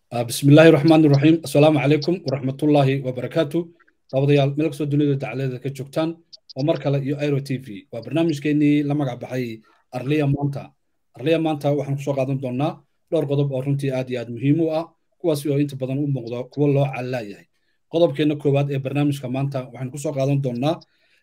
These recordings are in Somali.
بسم الله الرحمن الرحيم السلام عليكم ورحمة الله وبركاته daawadayaal meel kastoo dunida dacalada ka joogtaan oo mar kale iyo airo t v waa barnaamijkeenii la magac baxay arliya maanta arliya maanta waxaan kusoo qaadan doonaa dhowr qodob oo runtii aad iyo aad muhiim u ah kuwaasi oo inta badan u muuqdo kuwo loo callaayahay qodobkeena koowaad ee barnaamijka maanta waxaan kusoo qaadan doonaa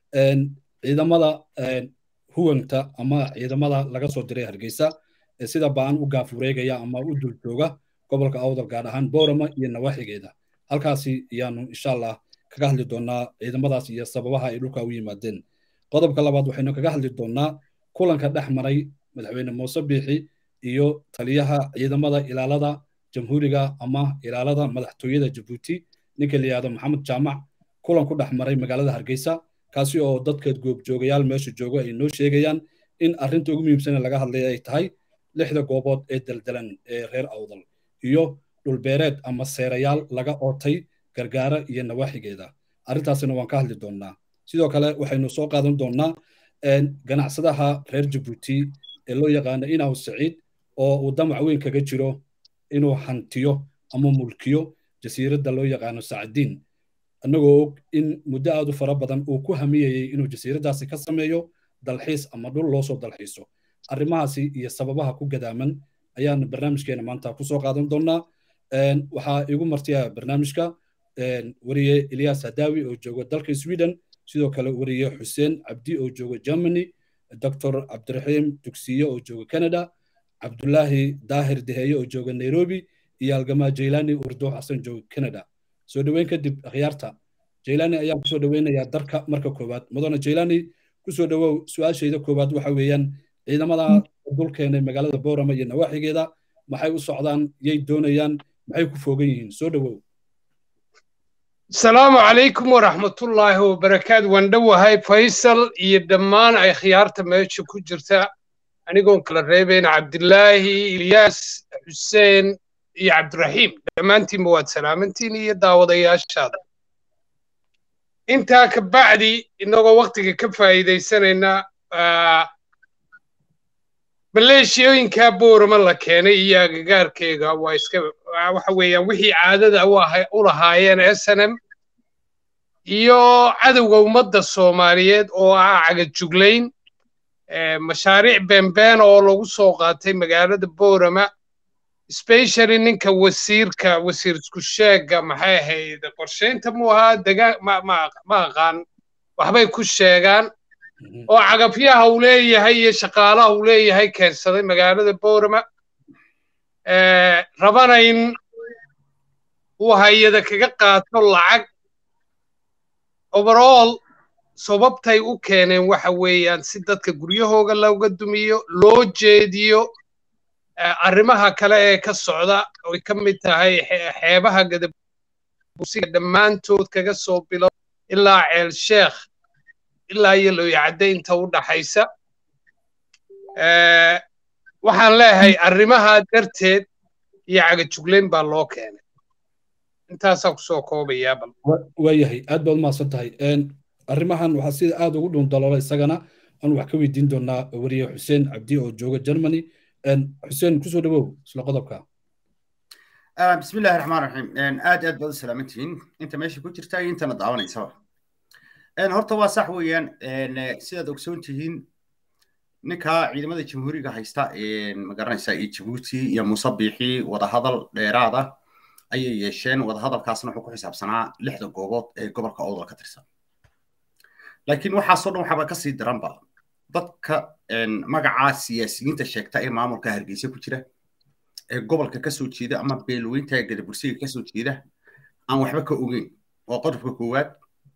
ciidamada huwanta ama ciidamada laga soo diray hargeysa ee sida ba'an u gaafureegaya ama u dul jooga gobolka awdal gaar ahaan boorama iyo nawaaxigeeda halkaasi ayaanu insha allah kaga hadli doonaa ciidamadaas iyo sababaha ay dhulka u yimaadeen qodobka labaad waxaynu kaga hadli doonaa kulanka dhex maray madaxweyne muuse biixi iyo taliyaha ciidamada ilaalada jamhuuriga ama ilaalada madaxtooyada jabuuti ninka la yihahdo maxamed jaamac kulan ku dhex maray magaalada hargeysa kaasi oo dadka goobjoogayaal meesha jooga ay noo sheegayaan in arrinta ugu muhiimsan laga hadlaya ay tahay lixda goobood ee daldalan ee reer awdal iyo dhulbeereed ama seerayaal laga ootay gargaara iyo nawaaxigeeda arrintaasina waan ka hadli doonnaa sidoo kale waxaynu soo qaadan doonnaa ganacsadaha reer jabuuti ee loo yaqaano inaw saciid oo uu damac weyn kaga jiro inuu hantiyo ama mulkiyo jasiiradda loo yaqaano sacadiin annagoo og in muddo aad u fara badan uu ku hamiyayey inuu jasiiraddaasi ka sameeyo dalxiis ama dhul loo soo dalxiiso arrimahaasi iyo sababaha ku gadaaman ayaan barnaamijkeena maanta kusoo qaadan doonnaa waxaa igu martiya barnaamijka wariye elias hadawi oo jooga dalka sweden sidoo kale wariye xuseen cabdi oo jooga germany dr cabdiraxiim dugsiye oo jooga canada cabdulaahi daahir deheeye oo jooga nairobi iyo algamaa jaylani urdo xasan jooga canada soo dhoweyn kadib akhyaarta jaylani ayaan kusoo dhoweynayaa darka marka koowaad mudane jaylani kusoo dhowow su-aashayda koowaad waxa weeyaan ciidamada dul keenay magaalada boorama iyo nawaaxigeeda maxay u socdaan yay doonayaan maxay ku foogan yihiin soo dhowow asalaamu calaykum waraxmatullaahi wabarakaatu waan dhowahay faysal iyo dhammaan ay khiyaarta meesha ku jirta anigoon kala reebayn cabdilaahi ilyaas xuseen iyo cabdiraxiim dhammaantiinba waad salaamantiin iyo daawadayaashaada intaa ka bacdi innagoo waktiga ka faa'iidaysanayna maleeshiyooyinkaa boorama la keenay iyo agagaarkeyga waa iska waxa weeyaan wixii caadada u lahaayeen snm iyo cadowga ummadda soomaaliyeed oo ah cagajuglayn mashaariic beenbeen oo lagu soo qaatay magaalada boorama specially ninka wasiirka wasiir isku sheegga maxay ahayd qorshaynta mu ahaa degaan ma aqaan waxbay ku sheegaan oo cagafyaha uu leeyahay iyo shaqaalaha uu leeyahay keensaday magaalada boorama rabana in uu hayada kaga qaato lacag overall sababtay u keeneen waxa weeyaan si dadka guryahooga looga dumiyo loo jeediyo arrimaha kale ee ka socda oy ka mid tahay xeebaha gadabusiga dhammaantood kaga soo bilo ilaa ceel sheekh ilaa iyo looyacadde inta u dhaxaysa waxaan leeyahay arrimaha darteed iyo cagajuglayn baa loo keenay intaasaa kusoo koobayaa bal waayahay aad baad umahadsan tahay arrimahan waxaa sida aad ugu dhun daloola isagana aan wax ka weydiin doonaa wariye xuseen cabdi oo jooga germany xuseen kusoo dhawow isla qodobka bismi illahi raxmaan raxiim aad aad baad u salaamantihiin inta meesha ku jirta iyo intana daawanaysaba horta waa sax weeyaan sidaad ogsoon tihiin ninka ciidamada jamhuuriga haysta magaranaysa iyo jabuuti iyo muuse biixi wadahadal dheeraada ayay yeesheen wadahadalkaasna wuxuu ku xisaabsanaa lixda goobood ee gobolka owdal ka tirsan laakiin waxaasoo dhan waxaaba kasii daranba dadka magacaa siyaasiyiinta sheegta ee maamulka hargeysa ku jira ee gobolka kasoo jeeda ama beelweynta gadabursiga kasoo jeeda aan waxba ka ogeyn waa qodobka koowaad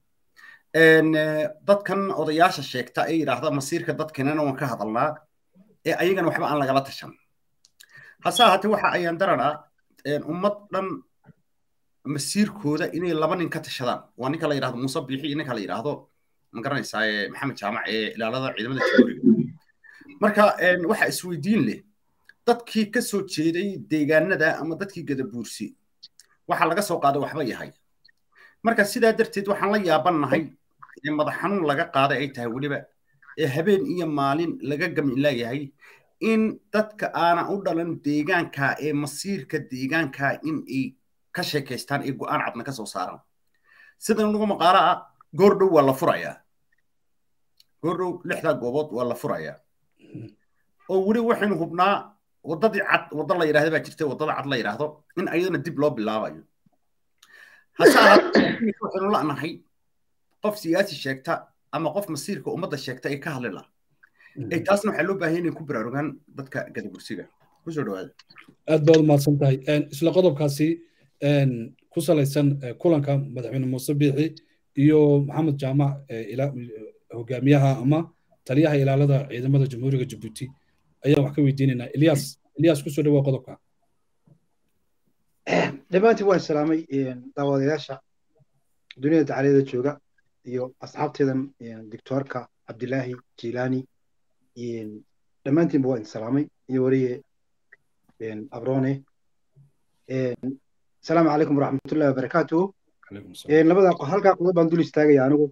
dadkan odayaasha sheegta ee yidhaahda masiirka dadkanana waan ka hadalnaa ee ayagana waxba aan lagala tashan hase ahaatee waxa ayaan daranaa ummad dhan masiirkooda inay laba nin ka tashadaan waa ninka la yidhahdo muuse biixi iyo ninka la yidhaahdo magaranaysaa maxamed jaamac ee ilaalada ciidamada jamhuuriga marka waxa isweydiin leh dadkii ka soo jeeday deegaanada ama dadkii gadabuursi waxa laga soo qaaday waxba yahay marka sidaa darteed waxaan la yaabannahay ee madax xanuun laga qaaday ay tahay weliba ee habeen iyo maalin laga gamin laayahay in dadka aanan u dhalan deegaanka ee masiirka deegaanka in ay ka sheekaystaan ee go'aan cadna ka soo saaraan sida nagu maqaalo ah goordhow waa la furayaa goordhow lixdaa goobood waa la furayaa oo weli waxaynu hubnaa waddadii cad wadda la yidhahda baa jirta waddada cad la yidhaahdo in ayadana dib loo bilaabayo hase ahaatee waxaynu la'nahay qof siyaasi sheegta ama qof masiirka ummadda sheegta ee ka hadli laha ee taasna waxaa loo baahan inay ku baraarugaan dadka gadabursiga kusoo dhawaada aad baad umahadsan tahay isla qodobkaasi ku salaysan kulanka madaxweyne muuse biixi iyo maxamed jaamac hogaamiyaha ama taliyaha ilaalada ciidamada jamhuuriga jabuuti ayaan wax ka weydiinaynaa ilyas ilyas kusoo dhawaa qodobka dhammaantiin waan salaamay daawadayaasha dunida dacaliyada jooga iyo asxaabteedan doctoorka cabdilaahi jilaani dhammaantiinba waan salaamay iyo wariye abrone asalaamu calaykum waraxmatullahi wabarakaatuhu labada halkaa qodob baan dul istaagaya anigu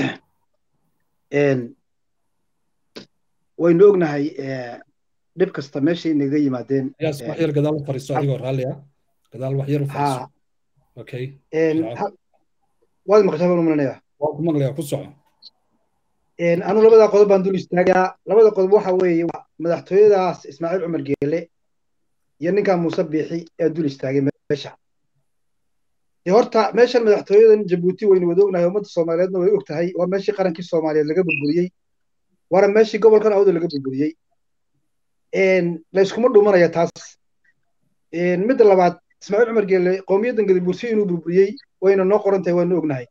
waynu ognahay dhib kasta meeshay inaga yimaadeen wax yar gadaal u fariiso adigoo raalli ah gadaal wax yar u fariiso okay waad maqashaa baan u malanaya waa ku maqlayaa ku soco anu labada qodob baan dul istaagayaa labada qodob waxa weeye madaxtooyadaas ismaaciil cumar geele iyo ninkaa muuse biixi ee dul istaagay meesha horta meeshan madaxtooyadan jabuuti waynu wada ognahay ummadda soomaaliyeedna way og tahay waa meeshii qarankii soomaaliyeed laga burburiyey waana meeshii gobolkan awda laga burburiyey layskuma dhumanaya taas midda labaad ismaaciil cumar geele qowmiyaddan gadabursi inuu burburiyey wayna noo qoran tahay waanu ognahay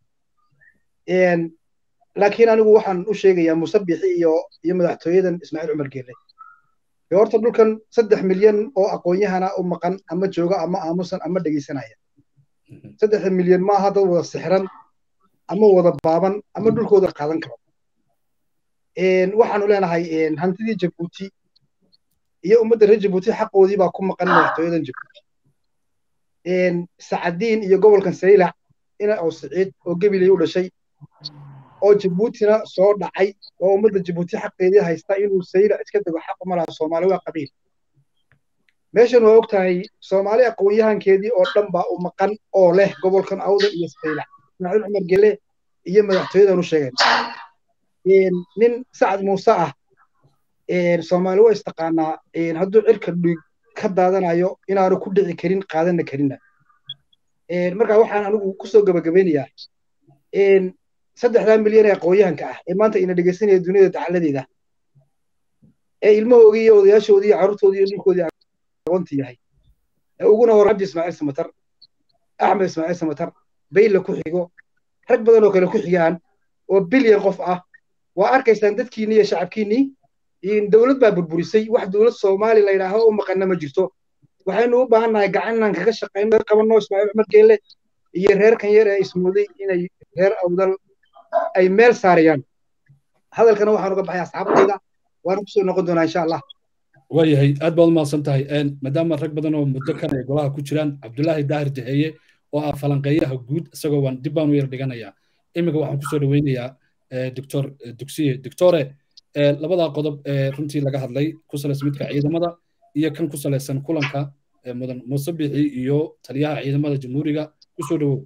laakiin anigu waxaan u sheegayaa muuse biixi iyo iyo madaxtooyadan ismaaciil cumar geele horta dhulkan saddex milyan oo aqoon-yahana u maqan ama jooga ama aamusan ama dhegaysanaya saddexda milyan ma aha dad wada sixran ama wada baaban ama dhulkooda qaadan karo waxaanu leenahay hantidii jabuuti iyo ummadda reer jabuuti xaqoodii baa ku maqan madaxtooyadan jabuuti sacadiin iyo gobolkan saylac ina oo siciid oo gebilay u dhashay oo jabuutina soo dhacay oo ummadda jabuuti xaqeedii haysta inuu saylac iska dego xaq uma laha soomaali waa qabiil meeshan waa og tahay soomaali aqoon-yahankeedii oo dhan baa u maqan oo leh gobolkan awda iyo saylac ismaaciil cumar gele iyo madaxtooyadan u sheegeen nin sacad muuse ah soomaali waa istaqaanaa hadduu cirka dhiig ka daadanayo inaanu ku dhici karin qaadana karina marka waxaan anigu kusoo gabagabeynayaa saddexdaa milyan ee aqoon-yahanka ah ee maanta ina dhegeysanaya duniyada dacaladeeda ee ilmahoodii iyo odayaashoodii iyo carruurtoodii iyo dhulkoodii aqoonta yahay ee uguna hor cabdi ismaaciil samatar axmed ismaaciil samatar bayle ku xigo rag badan oo kale ku xigaan oo bilyan qof ah waa arkaysaan dadkiinni iyo shacabkiinnii dowlad baa burburisay wax dowlad soomaali la yidhaaho u maqanna ma jirto waxaynu u baahan nahay gacan inaan kaga shaqayno qabanno ismaaciil cumar geelle iyo reerkan yar ee ismooday inay reer awdal ay meel saarayaan hadalkana waxaan uga baxay asxaabtayda waana kusoo noqon doonaa insha allah waayahay aad baad umahadsan tahay maadaama rag badan oo muddo kan ay golaha ku jiraan cabdulaahi daahir jaheeye oo ah falanqeeyaha guud isagoo waan dib baan u yar dhiganayaa iminka waxaan kusoo dhaweynayaa doctor dugsiye doctore labadaa qodob ee runtii laga hadlay ku salaysan midka ciidamada iyo kan ku salaysan kulanka mudan muuse bixi iyo taliyaha ciidamada jamhuuriga kusoo dhawow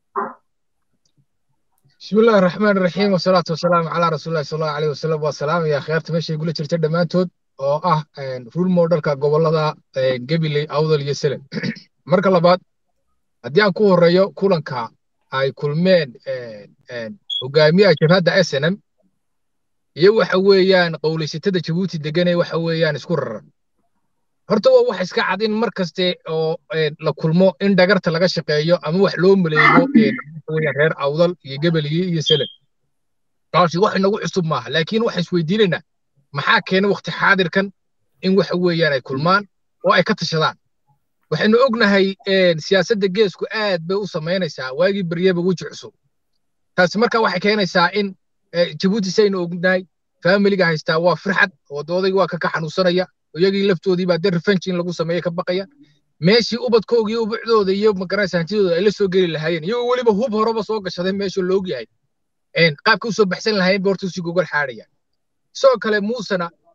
بسم الله الرحمن الرحيم والصلاة والسلام على رسول الله صلى الله عليه وسلم والسلام يا خيرت ماشي يقول لك دمانتود oo ah rule modelka gobolada gabiley awdal iyo selen marka labaad haddii aan ku horeeyo kulanka ay kulmeen hogaamiyaha jabhadda s n m iyo waxa weeyaan qowlaysatada jabuuti deganee waxa weeyaan isku raran horta waa wax iska cad in mar kaste oo la kulmo in dhagarta laga shaqeeyo ama wax loo maleego reer awdal iyo gebeliye iyo selen taasi wax inagu cusub maaha laakiin waxa isweydiinaynaa maxaa keenay waqti xaadirkan in waxa weeyaan ay kulmaan oo ay ka tashadaan waxaynu ognahay siyaasadda geesku aad bay u samaynaysaa waagii baryeba weji cusub taasi marka waxay keenaysaa in jabuuti saynu ognahay faamiliga haystaa waa firxad wadoodaygii waa kaka xanuunsanaya iyagii laftoodii baa de revenge in lagu sameeye ka baqaya meeshii ubadkooga iyo ubacdooda iyo magaraysa hantidooda ay la soo geli lahaayeen iyagoo weliba hub horeba soo gashaday meesha loog yahay qaabka usoo baxsan lahaayeen ba horta usii gogol xaadhayaan sidoo kale muusena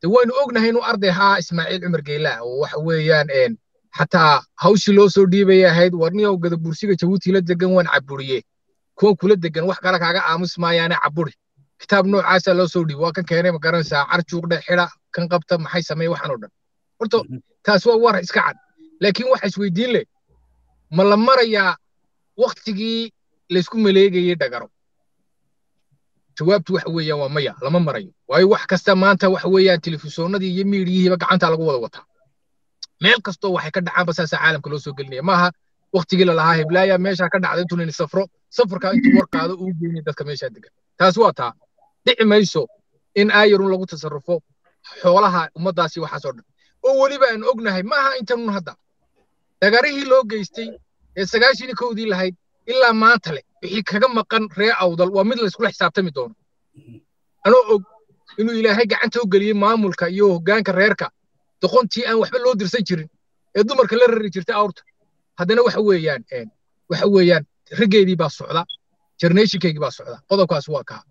de waynu ognahay inuu arday ahaa ismaaciil cumar geylaa oo waxa weeyaan xataa hawshii loo soo dhiibaya ahayd warniyow gadabursiga jabuuti la degan waan caburiye kuwan kula degan wax kale kaaga aamus maayaane caburi kitaab noocaasaa loo soo dhiibo waa kan keenay ma garanaysaa carjuuqdhe xida kan qabta maxay sameeye waxaan oo dhan horta taas waa war iska cad laakiin waxa isweydiin leh ma la marayaa waktigii laysku maleegayey dhagaro jawaabtu waxa weeyaan waa maya lama marayo waayo wax kasta maanta waxa weeyaan telefishoonadii iyo miidiyihiiba gacanta lagu wada wataa meel kastoo waxay ka dhacaanba saasaa caalamka loo soo gelinaya maaha waktigii lalahaa heblaaya meeshaa ka dhacda intuu nini safro safarkaa intuu war qaado uu geynay dadka meeshaa degan taas waa taa dhici mayso in aayarun lagu tasarrufo xoolaha ummaddaasi waxaas oo dhan oo weliba aan ognahay maaha intanun hadda dagarihii loo geystay ee sagaashii kowdii lahayd ilaa maanta leh wixii kaga maqan ree awdal waa mid layskula xisaabtami doono anoo og inuu ilaahay gacanta u geliyey maamulka iyo hoggaanka reerka doqontii aan waxba loo dirsan jirin ee dumarka la rari jirtay awrta haddana waxa weeyaan waxa weeyaan raggeedii baa socda jarneeshinkeygii baa socda qodobkaas waa kaa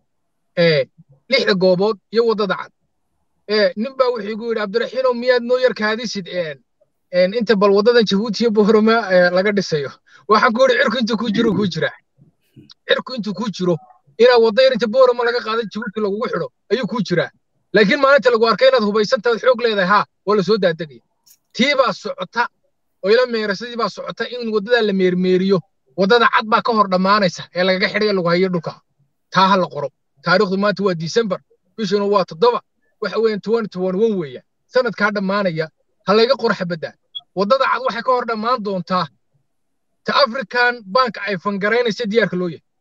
lixda goobood iyo waddada cad nin baa wuxuu igu yidhi cabdiraxiinow miyaad noo yar kaadisid inta bal waddadan jabuuti iyo bohrama laga dhisayo waxaan ku yidhi cirku intuu kuu jiro kuu jiraa cirku intuu kuu jiro inaa wadda yar inta bohrama laga qaadan jabuuti lagugu xidho ayuu kuu jiraa laakiin maalinta lagu arkay inaad hubaysantaad xoog leedahay haa waa la soo daadegaya tii baa socota oo ila meerasadii baa socota in waddadaa la meermeeriyo waddada cad baa ka hor dhammaanaysa ee lagaga xidhaya lagu hayo dhulka taa ha la qoro taariikhdu maanta waa disembar bishuna waa toddoba waxa weeyaan tuwan tuwan wan weeyaan sanadkaa dhammaanaya ha layga qoro xabaddaa waddada cad waxay ka hor dhammaan doontaa ta african bank ay fangaraynaysa diyaarka loo yahay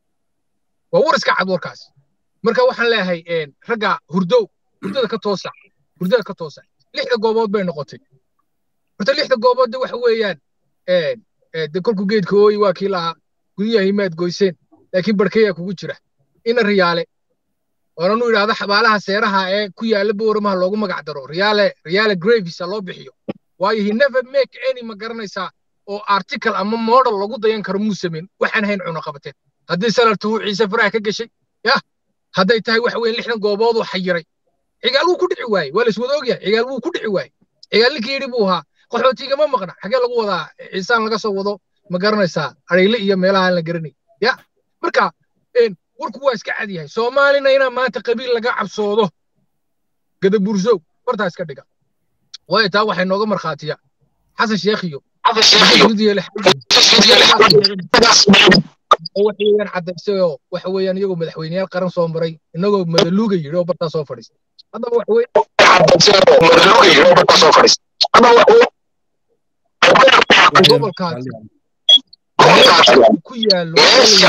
waa war iska cad warkaas marka waxaan leeyahay ragga hurdow hurdada ka toosa hurdada ka toosa lixda goobood bay noqotay horta lixda goobood de waxa weeyaan de kolku geedka ooyi waa kii lahaa guryaha himaad goyseen laakiin barkeyaa kugu jira ina riyaale oonanu idhaahdo xabaalaha seeraha ee ku yaalla booramaha loogu magac daro riyaale riyaale gravis loo bixiyo waayo he never make any ma garanaysaa oo article ama model lagu dayan karo muu samayn waxaan hayn cuno qabateen haddii salartu uu ciise faraha ka gashay yah hadday tahay waxa weeye lixdan goobood uu xayiray cigaal wuu ku dhici waayey waa laiswada ogyahay cigaal wuu ku dhici waayey cigaal ninkii yidhi buu ahaa qaxootigama maqna xagee lagu wadaa ciisaan laga soo wado ma garanaysaa arayle iyo meelaha aan la garanay ya marka warku waa iska cad yahay soomaalina inaa maanta qabiil laga cabsoodo gadabursow bartaa iska dhiga waayo taa waxay nooga markhaatiya xasan sheekhiyo waxayaan cadaysay oo waxa weeyaan iyagoo madaxweyneyaal qaran soo maray inagoo madaluuga yidhi oo bartaa soo fadhiistay haddaba waxa weeye gobolkaas ku yaallo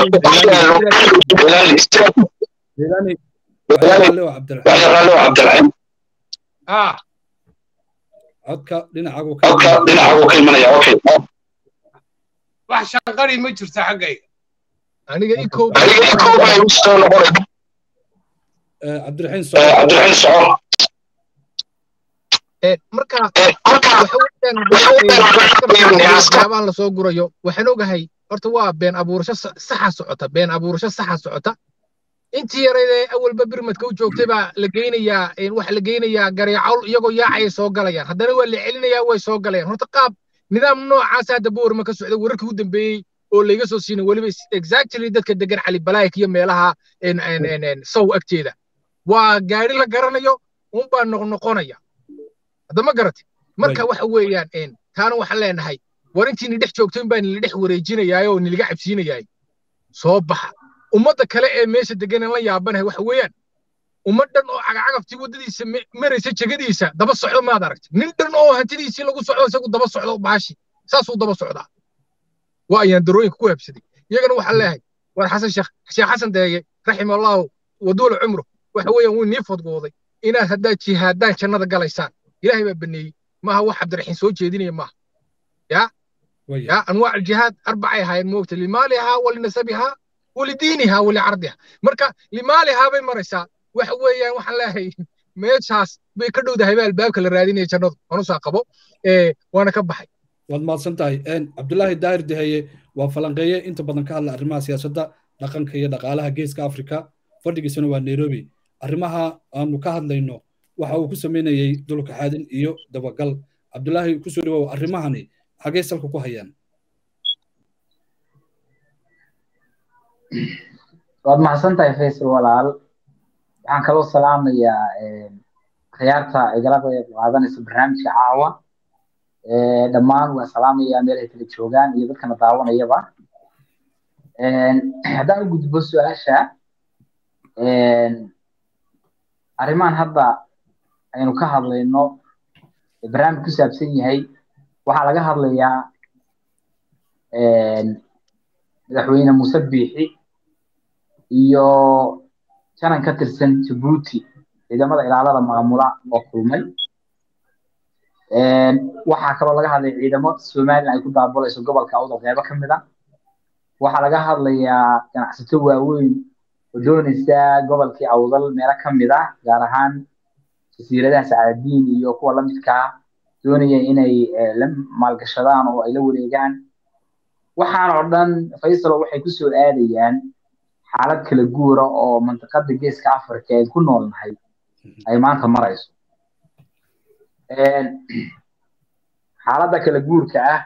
codka dhinacagu ka imanaya okay wax shanqari ma jirto xaggayga aniga ikow cabdiraxiin cabdiraxiin soco marka waxaweyaan lasoo gurayo waxaan ogahay horta waa been abuurasho saxa socota been abuurasho saxa socota intii yaraydee awalba birmadka u joogtay baa la geynayaa waxa la geynayaa gareecawl iyagoo yaacaya soo galayaan haddana waa la celinayaa way soo galayaan horta qaab nidaam noocaas hadda boorma ka socda wararkii u dambeeyey oo layga soo siinay weliba exactly dadka degan cali balaayik iyo meelaha sow agteeda waa gaari la garanayo unbaa noqnoqonaya hadda ma garati marka waxa weeyaan taana waxaan leenahay war intii ni dhex joogto in baa nila dhex wareejinayaay oo niliga cabsiinayaay soo baxa ummadda kale ee meesha deganan la yaabanahay waxa weeyaan ummad dhan oo cagacagaftii waddadiisa maraysa jegadiisa daba socdo maad aragti nin dhan oo hantidiisii lagu socdo isagu daba socdo baashi saasuu daba socdaa waa ayaan darooyinka ku habsaday iyagana waxaan leeyahay war xasan sheekh sheekh xasan deeye raxima allahu waduula cumru waxa weeyaan wuu nii fodgooday inaad haddaad jihaadaan jannada galaysaan ilaahay baa baneeyey maaha wax cabdiraxiin soo jeedinaya maaha ya ya anwaac aljihaad arbacay ahaayeen moogta limaalihaa walinasabihaa walidiinihaa walicardiha marka limaalihaa bay maraysaa waxa weeyaan waxaan leeyahay meeshaas bay ka dhowdahay baa albaabka la raadinaya jannadu anusaa qabo waana ka baxay waad mahadsan tahay cabdulaahi daahir deheye waa falanqeeye inta badan ka hadla arrimaha siyaasadda dhaqanka iyo dhaqaalaha geeska afrika fadhigiisana waa nairobi arrimaha aanu ka hadlayno waxa uu ku samaynayey dulka xaadin iyo dabagal cabdulaahi kusoo dhawow arrimahani xagee salka ku hayaan waad mahadsan tahay faysal walaal waxaan kaloo salaamayaa khiyaarta igala qayb qaadanaysa barnaamijka caawa dhammaan waan salaamayaa meelahay kala joogaan iyo dadkana daawanayaba haddaan u gudbo su-aasha arrimahan hadda aynu ka hadlayno barnaamij ku saabsan yahay waxaa laga hadlayaa madaxweyne muuse biixi iyo janan ka tirsan jabuuti ciidamada ilaalada maamula oo kulmay waxaa kaloo laga hadlaya ciidamo somalilan ay ku daabulayso gobolka awdal qeybo ka mid a waxaa laga hadlayaa ganacsato waaweyn oo doonaysa gobolkii awdal meelo ka mid ah gaar ahaan jasiiradaha sacaadiin iyo kuwa lamidka ah doonaya inay la maalgashadaan oo ay la wareegaan waxaan oo dhan faysalo waxay ku soo aadayaan xaalad kala guura oo mantiqada geeska africa ee ku noolnahay ay maanta marayso xaaladda kala guurka ah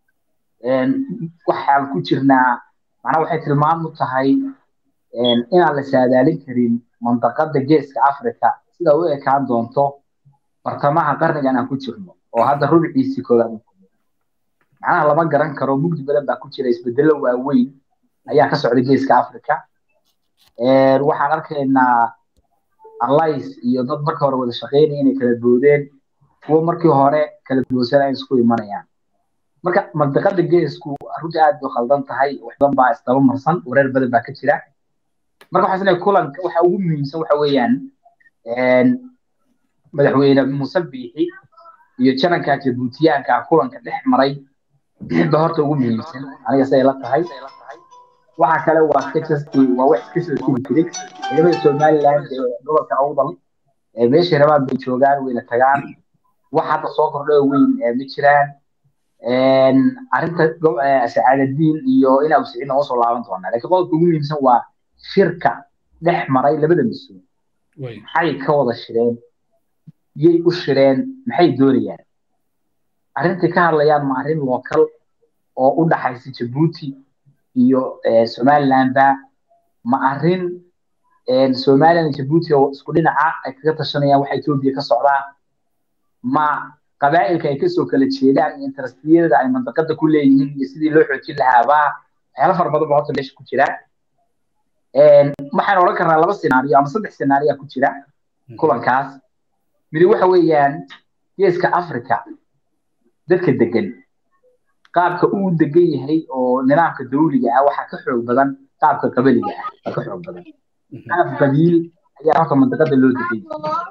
waxaan ku jirnaa macnaa waxay tilmaam u tahay inaan la saadaalin karin mantiqada geeska africa sida u ekaan doonto bartamaha qarnigan aan ku jirno oo hadda rubciisii koowaad macnaha lama garan karo mugdi badan baa ku jira isbedelo waaweyn ayaa ka socda geeska africa waxaan arkaynaa allies iyo dad marka hore wada shaqeynaya inay kala boodeen kuwo markii hore kala boodsan ay isku imanayaan marka mantiqada geesku runtii aad bay khaldan tahay wax badan baa isdaba marsan wareer badan baa ka jira marka waxaa isleeyahay kulanka waxa ugu muhiimsan waxa weeyaan madaxweyne muuse biixi iyo jananka jabuutiyaanka kulanka dhex maray ba horta ugu muhiimsan aniga siday la tahay waxa kale waa iska jasti waa wax iska soo tiri jiray ciidamada somaliland ee gobolka awdal meeshay rabaan bay joogaan wayna tagaan wax hadda soo kordhay weyn ma jiraan arrinta sacaadadiin iyo inaa usicina oo soo laaban doonaa laakiin qodobka ugu muhiimsan waa shirka dhex maray labada mas-uul maxay ka wada shireen yay u shireen maxay doonayaan arrintai ka hadlayaan ma arrin local oo u dhaxaysa jabuuti iyo somalilandba ma arrin somaliland jabuuti oo isku dhinaca ay kaga tashanayaan waxa etoobiya ka socdaa ma qabaa'ilka ay kasoo kala jeedaan iyo interestiyada ay mantiqada ku leeyihiin iyo sidii loo xoojin lahaabaa waxyaala fara badan ba horta meesha ku jira waxaan odhan karnaa laba senaariyo ama saddex senaariya ku jira kulankaas midi waxa weeyaan geeska africa dadka degan qaabka uu degan yahay oo nidaamka dawliga ah waxaa ka xoog badan qaabka qabaliga ah waa ka xoog badan qaab qabiil ayaa horta mantiqada loo degan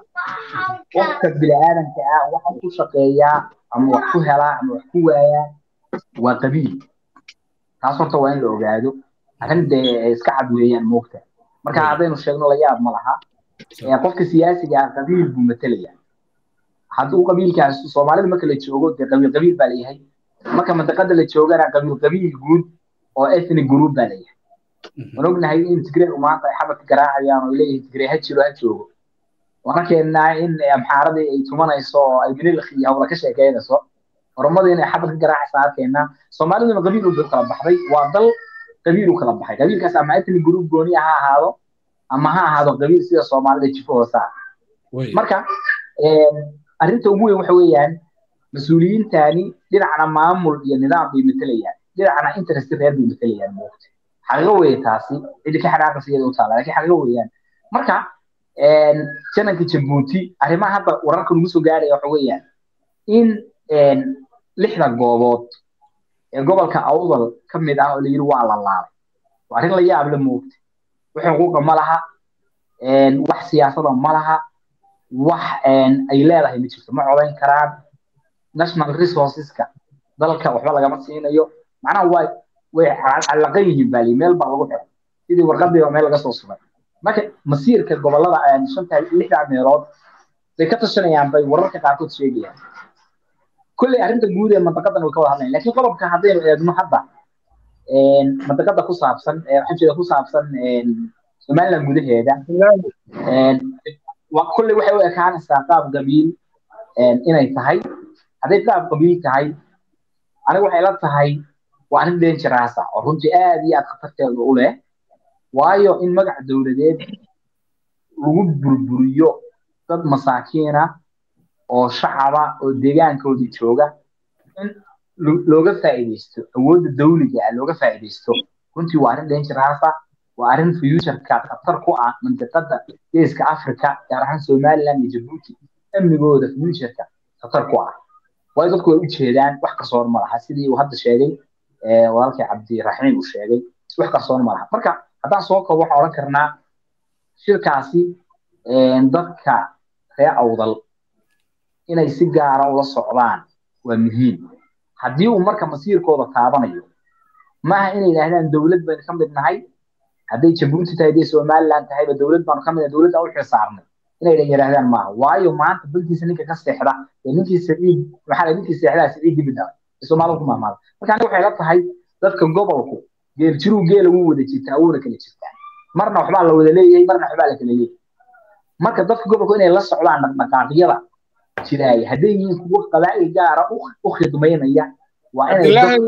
qofka bini'aadamka ah waxa ku shaqeeyaa ama wax ku helaa ama wax ku waayaa waa qabiil taas horta waa in la ogaado arrin dee iska cad weeyaan moogta marka haddaynu sheegno la yaab ma laha qofka siyaasiga ah qabiil buu matalaya hadduu qabiilkaas soomaalida marka la joogo dee qabiil qabiil baa layahay marka mantiqada la joogana qabiil qabiil guud oo ethnic group baa layahay waan ognahay in tigreegu maanta ay xabadka garaacayaan oo leeyihin tigree ha jiro ha joogo waan arkeenaa in amxaaradii ay tumanayso oo ay minilk iyo hawla ka sheekeynayso oromadii inay xabad ka garaacaysa arkeenaa soomaaliduna qabiil u kala baxday waa dal qabiil u kala baxay qabiilkaas ama ethnic group gooni ha ahaado ama ha ahaado qabiil sida soomaalida jifo hoosa marka arrinta ugu weyn waxa weeyaan mas-uuliyiintani dhinacna maamul iyo nidaam bay matelayaan dhinacna interest reer bay matelayaan moogta xaqiiqo weeye taasi cidi ka xanaaqaysa iyada u taala laakiin xaqiiqo weeyaan marka jananka jabuuti arrimaha hadda wararka nagu soo gaaraya waxa weeyaan in lixda goobood ee gobolka awdal ka mid ah oo la yiri waa la laalay waa arrin la yaab la moogta wax xuquuqa ma laha wax siyaasada ma laha wax ay leedahay ma jirto ma codayn karaan national resourceska dalka waxba lagama siinayo macnaha way way callaqan yihiin baali meel baa lagu xiray sidii warqadii oo meel laga soo suray marka masiirka gobolada shanta lixda meelood bay ka tashanayaan bay wararka qaarkood sheegayaan kolley arrinta guud ee mantaqadan way ka wada hadlayan laakiin qodobka haddaynu eegno hadda mantaqada ku saabsan waxaan jeeda ku saabsan somaliland gudaheeda kulley waxay u ekaanaysaa qaab qabiil inay tahay hadday qaab qabiil tahay aniga waxay la tahay waa arrin dangerous ah oo runtii aad iyo aad khatarteeda u leh waayo in magac dowladeed lagu burburiyo dad masaakiina oo shacaba oo deegaankoodii jooga in looga faa'iidaysto awoodda dawliga ah looga faa'iidaysto runtii waa arrin dangerous ah waa arrin futureka khatar ku ah mantiqada geeska africa gaar ahaan somaliland iyo jabuuti amnigooda futureka khatar ku ah waayo dadku way u jeedaan wax qarsoon ma laha sidii uu hadda sheegay walaalkii cabdiraxiim uu sheegay wax qarsoon ma laha marka haddaan soo koobo waxaan odhan karnaa shirkaasi dadka ree awdal inay si gaara ula socdaan waa muhiim haddii uu marka masiirkooda taabanayo maaha inay yidhaahdaan dowlad baynu ka mid nahay hadday jabuuti tahay hadday somaliland tahayba dowlad baanu ka mid nahay dowladda u xilsaarnay inay yidhaahdaan maaha waayo maanta dalkiisa ninka ka seexda ee ninkii saciid maxaa ninkii seexdaa saciid dibida soomaalidu ku mahmaada marka aniga waxay la tahay dadka gobolku geel jiruu geela wuu wada jirtaa wuuna kala jirtaa marna waxbaa la wada leeyahay marna waxbaa la kala leeyahay marka dadka gobolku inay la socdaan dhaqdhaqaaqyada jiraaya hadday yihiin kuwo qabaa'il gaara u khidmaynaya waa inay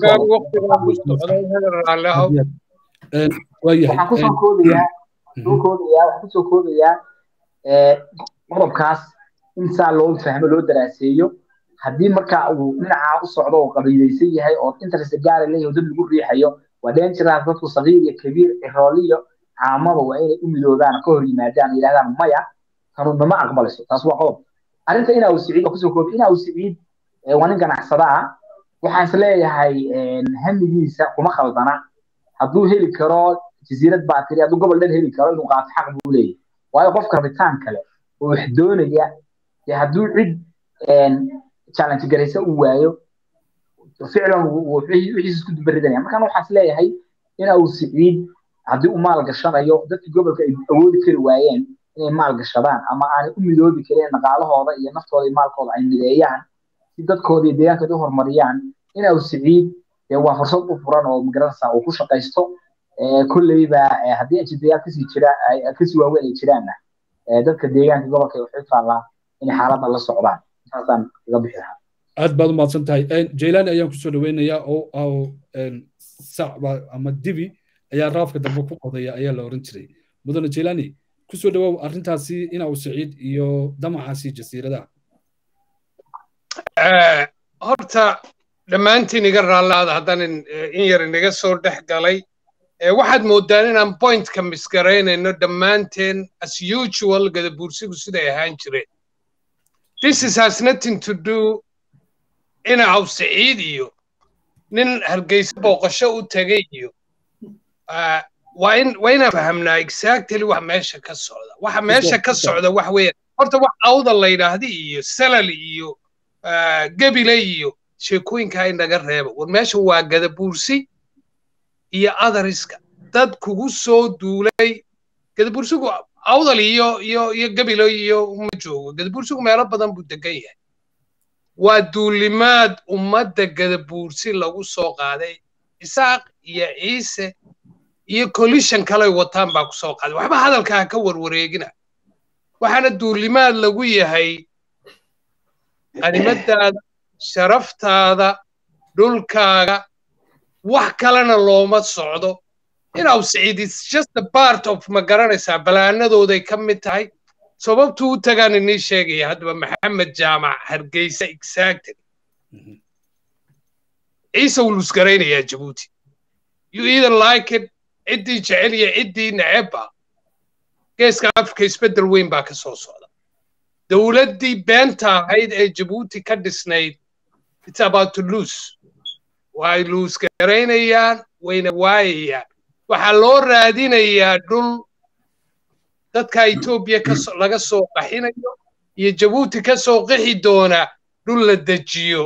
waxaan kusoo koodayaa soo koodayaa waxaan kusoo koodayaa qodobkaas in saa loo fahmo loo daraaseeyo haddii marka uu dhinacaa u socdo oo qabiilaysan yahay oo interest gaara leeyahay dad lagu riixayo waa dangerous dadku sagiir iyo kabiir cirooliyo caamaba waa inay u midoobaan ka hor yimaadaan yidhahdaan maya tanu nama aqbalayso taas waa qodob arrinta inaa uu siciid oo kusoo koobi inaa uu siciid waa nin ganacsada ah waxaan is leeyahay hamigiisa kuma khaldana hadduu heli karo jasiirad baatiri hadduu gobol dhan heli karo inuu qaato xaq buu leeyahay waayo qofka rabitaan kale oo wax doonaya dee hadduu cid challenge garaysa uu waayo ficlan wixiis isku dubaridanaya markaan waxaan is leeyahay ina uu siciid haddii uu maal gashanayo dadkii gobolka ay awoodi kari waayeen inay maal gashadaan ama aanay u midoobi kareen dhaqaalahooda iyo naftooda iyo maalkooda ay mideeyaan si dadkooda iyo deegaankooda u horumariyaan ina uu siciid waa fursad u furan oo magaranaysa uu ku shaqaysto kolleyba haddii ajidayaal kasii jira kasii waaweyn ay jiraanna dadka deegaanka gobolka waxay taallaa inay xaaladda la socdaan saasaan kaga bixi lahaa aad baad umahadsan tahay jaylaani ayaan kusoo dhaweynayaa oo sacba ama dibi ayaa raafka dambe ku qodaya ayaa la oran jiray mudane jaylaani kusoo dhawow arrintaasi ina uu saciid iyo damacaasi jasiiradaha horta dhammaantiin iga raallaada haddaan in yar inaga soo dhex galay waxaad moodaan inaan pointka misgaraynayno dhammaanteen as usual gadabuursigu siday ahaan jireen this is has nothing to do ina aw saciid iyo nin hargeysa booqasho u tegay iyo waa in waa inaan fahamnaa exactly wax meesha ka socda waxa meesha ka socda wax weeyaan horta wax awda la yidhaahdi iyo salal iyo gebile iyo sheekooyinkaa inaga reeba war meesha waa gadabuursi iyo adariska dad kugu soo duulay gadabuursigu awdal iyo iyo iyo gebilo iyo uma joogo gadabuursigu meelo badan buu degan yahay waa duulimaad ummadda gadabuursi lagu soo qaaday isaaq iyo ciise iyo collision kalay wataan baa ku soo qaaday waxba hadalkaa ka warwareegina waxaana duulimaad lagu yahay qanimadaada sharaftaada dhulkaaga wax kalena looma socdo inaw siciid is just a part of ma garanaysaa balaanadooday ka mid tahay sababtuu u tagaan inii sheegaya haddaba maxamed jaamac hargeysa exactly ciise wuu lusgaraynayaa jabuuti you either like it ciddii jecel iyo ciddii necebba geeska afrika isbeddel weyn baa ka soo socda dowladdii beenta ahayd ee jabuuti ka dhisnayd it's about to lose way luusgaraynayaan wayna waayayaan waxaa loo raadinayaa dhul dadka etoobiya laga soo qaxinayo iyo jabuuti ka soo qixi doona dhul la dejiyo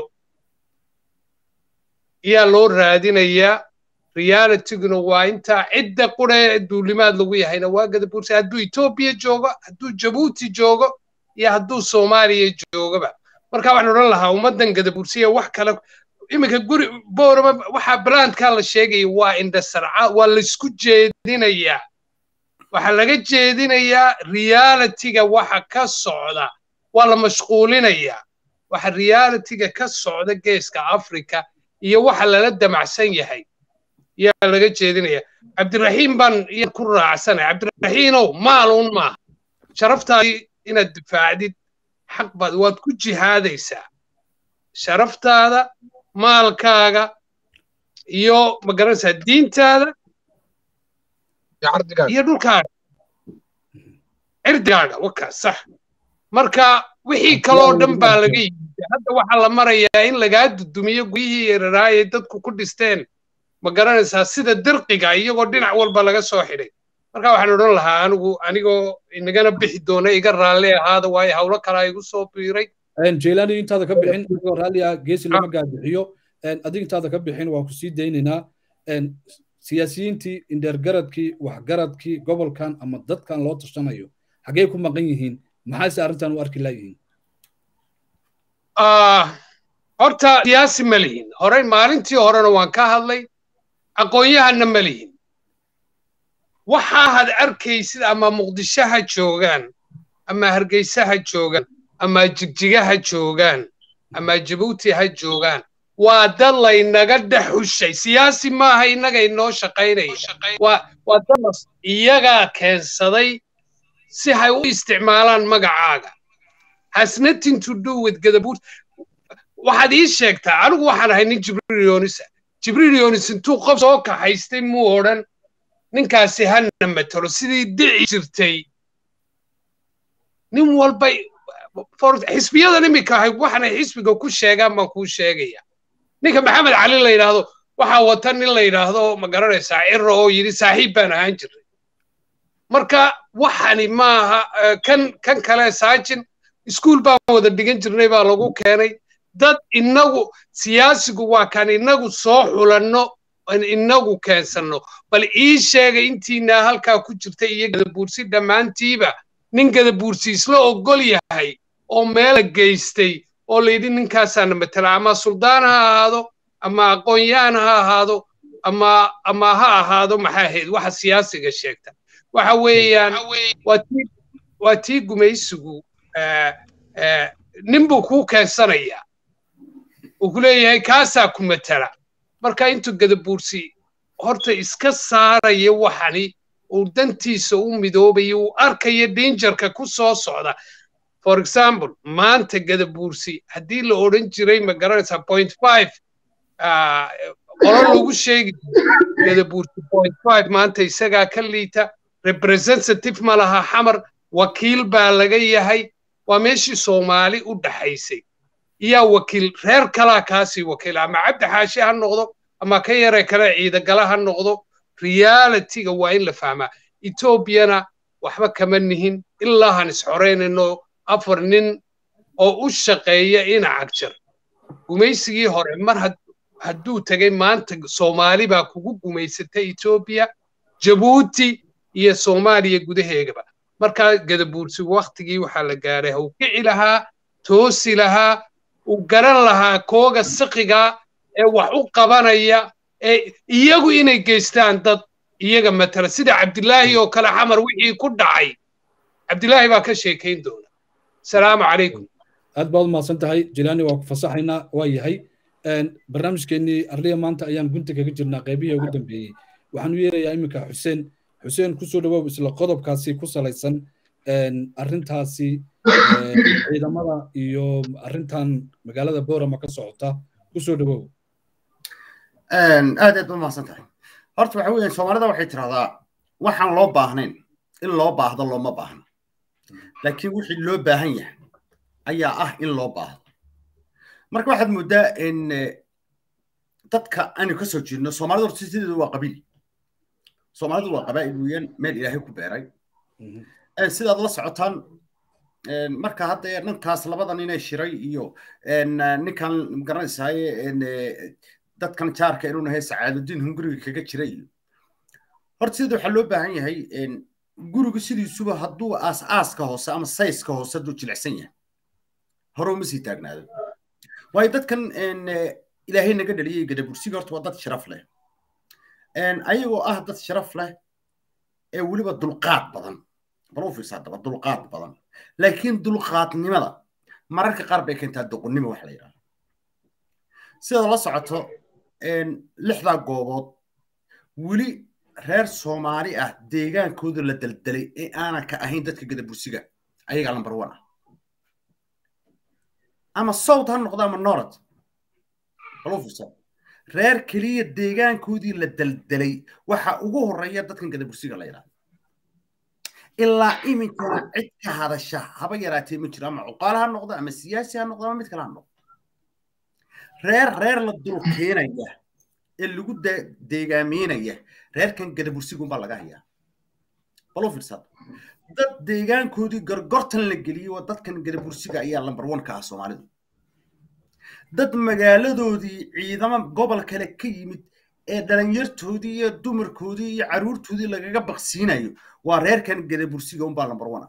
ayaa loo raadinayaa realityguna waa intaa cidda qura ee duulimaad lagu yahayna waa gadabuursi hadduu etoobiya joogo hadduu jabuuti joogo iyo hadduu soomaaliya joogaba marka waxaan odhan lahaa ummaddan gadabuursiya wax kale iminka guri boorama waxaa brandkaa la sheegaya waa indhasarca waa laysku jeedinayaa waxaa laga jeedinayaa realitiga waxa ka socda waa la mashquulinayaa waxa realitiga ka socda geeska africa iyo waxa lala damacsan yahay yaa laga jeedinaya cabdiraxiim baan iyan ku raacsanay cabdiraxiinow maaluun maaha sharaftaadii inaad difaacdid xaq baad waad ku jihaadaysaa sharaftaada maalkaaga iyo magaranaysaa diintaada iyo dhulkaaga cirdigaaga wakaas sax marka wixii kaloo dhan baa laga yimid hadda waxaa la marayaa in lagaa dudumiyo guryihii yararaayay dadku ku dhisteen ma garanaysaa sida dirqiga iyagoo dhinac walba laga soo xidhay marka waxaan odhan lahaa anigu anigoo inagana bixi doona iga raalli ahaada waayo hawlo kalaa igu soo biiray jeylaani intaada ka bixin adigoo raalli ah geesi lama gaabixiyo adig intaada ka bixin waan ku sii daynaynaa siyaasiyiintii indheergaradkii waxgaradkii gobolkan ama dadkan loo tashanayo xaggee ku maqan yihiin maxaase arrintan u arki laayihiin horta siyaasi ma lihin horey maalintii horena waan ka hadlay aqoon-yahanna ma lihin waxaa had arkaysid ama muqdishoha joogaan ama hargeysaha joogaan ama jigjigaha joogaan ama jabuuti ha joogaan waa dad laynaga dhex xushay siyaasi maaha innaga inoo shaqaynaya waa dad iyagaa keensaday si hay u isticmaalaan magacaaga has nothing to do with gadabuut waxaad ii sheegtaa anigu waxaan ahay nin jibriil yoonisa jibriil yoonis intuu qof soo kaxaystay muu odhan ninkaasi hana matalo sidii dici jirtay nin walba xisbiyadan iminka ahay waxaanay xisbiga ku sheegaan baan kuu sheegaya ninka maxamed cali la yidhaahdo waxaa wata nin la yidhaahdo ma garanaysaa ciro oo yidhi saaxiib baan ahaan jiray marka waxani maaha kan kan kale saajin iskuul baan wada dhigan jirnay baa lagu keenay dad inagu siyaasigu waa kan inagu soo xulanno inagu keensanno bal ii sheega intiinaa halkaa ku jirta iyo gadabuursi dhammaantiiba nin gadabuursi isla ogol yahay oo meela geystay oo layidhi ninkaasaana matala ama suldaan ha ahaado ama aqoon-yahan ha ahaado ama ama ha ahaado maxaa ahayd waxa siyaasiga sheegta waxa weeyaan waa tii gumaysigu nin buu kuu keensanayaa uu ku leeyahay kaasaa ku matala marka intuu gadabuursi horta iska saaraya waxani uu dantiisa u midoobayo uu arkaya dangerka ku soo socda for example maanta gadabuursi haddii la odhan jiray ma garanaysaa point five qolo lagu sheegi gadabuursi point five maanta isagaa ka liita representative ma laha xamar wakiil baa laga yahay waa meeshii soomaali u dhaxaysay iyaa wakiil reer kalaa kaasii wakiil ama cabdi xaashi ha noqdo ama ka yare kale ciidagala ha noqdo realitiga waa in la fahmaa etoobiyana waxba kama nihin ilaa han isxoreynayno afar nin oo u shaqeeya ina cagjar gumaysigii hore mar hadduu tegay maanta soomaali baa kugu gumaysatay etoobiya jabuuti iyo soomaaliya gudaheegaba markaa gadabuursi waktigii waxaa la gaaray hau kici lahaa toosi lahaa uu garan lahaa kooga siqiga ee wax u qabanaya ee iyagu inay geystaan dad iyaga matala sida cabdilaahi oo kale xamar wixii ku dhacay cabdilaahi baa ka sheekayn doona asalaamu calaykum aad baad umahadsan tahay jilaani waa ku fasaxaynaa waa yahay barnaamijkeennii arliya maanta ayaan gunta kaga jirnaa qaybihii ugu dambeeyey waxaan u yeerayaa iminka xuseen xuseen kusoo dhawow isla qodobkaasi ku salaysan arrintaasi ciidamada iyo arrintan magaalada boorama ka socota kusoo dhawow aad aad ba mahadsan tahay horta waxa weeyaan soomaalida waxay tidhahdaa waxaan loo baahnayn in loo baahdo looma baahno laakiin wixii loo baahan yahay ayaa ah in loo baahdo marka waxaad mooddaa in dadka aynu ka soo jeedno soomaalida horta sideedu waa qabiil soomaalidu waa qabaa'il weeyaan meel ilaahay ku beeray sidaad la socotaan marka hadda ninkaas labadan inay shiray iyo ninkan magaranaysaye dadkan jaarka inuu nahay sacaadudiin hunguriga kaga jira iyo horta sida waxaa loo baahan yahay gurigu sidiisuba hadduu aas-aaska hoose ama sayska hoose hadduu jilicsan yahay hore uma sii taagnaado waayo dadkan ilaahay naga dhaliyay gadabursiga horta waa dad sharaf leh ayagoo ah dad sharaf leh ee weliba dulqaad badan bal u fiirsa haddaba dulqaad badan laakiin dulqaadnimada mararka qaar bay keentaa doqonnimo wax la yidhahdo sida la socoto lixdaa goobood weli reer soomaali ah deegaankooda la daldalay ee aanan ka ahayn dadka gadabursiga ayagaa lambar one ah ama south ha noqdo ama norad bal u fiirsa reer keliya deegaankoodii la daldalay waxa ugu horreeya dadkan gadabursiga la yidhahdo ilaa iminkana cid ka hadasha haba yaraatee ma jiro ama cuqaal ha noqdo ama siyaasi ha noqdo ama mid kale ha noqdo reer reer la dul keenaya ee lagu deegaameynaya reerkan gadabursigunbaa laga hayaa bal u fiirsad dad deegaankoodii gorgortan la geliyey waa dadkan gadabursiga ayaa lambar one ka ah soomaalidu dad magaaladoodii ciidamo gobol kale ka yimid ee dhalinyartoodii iyo dumarkoodii iyo caruurtoodii lagaga baqsiinayo waa reerkan gadabursiga unbaa lambar one ah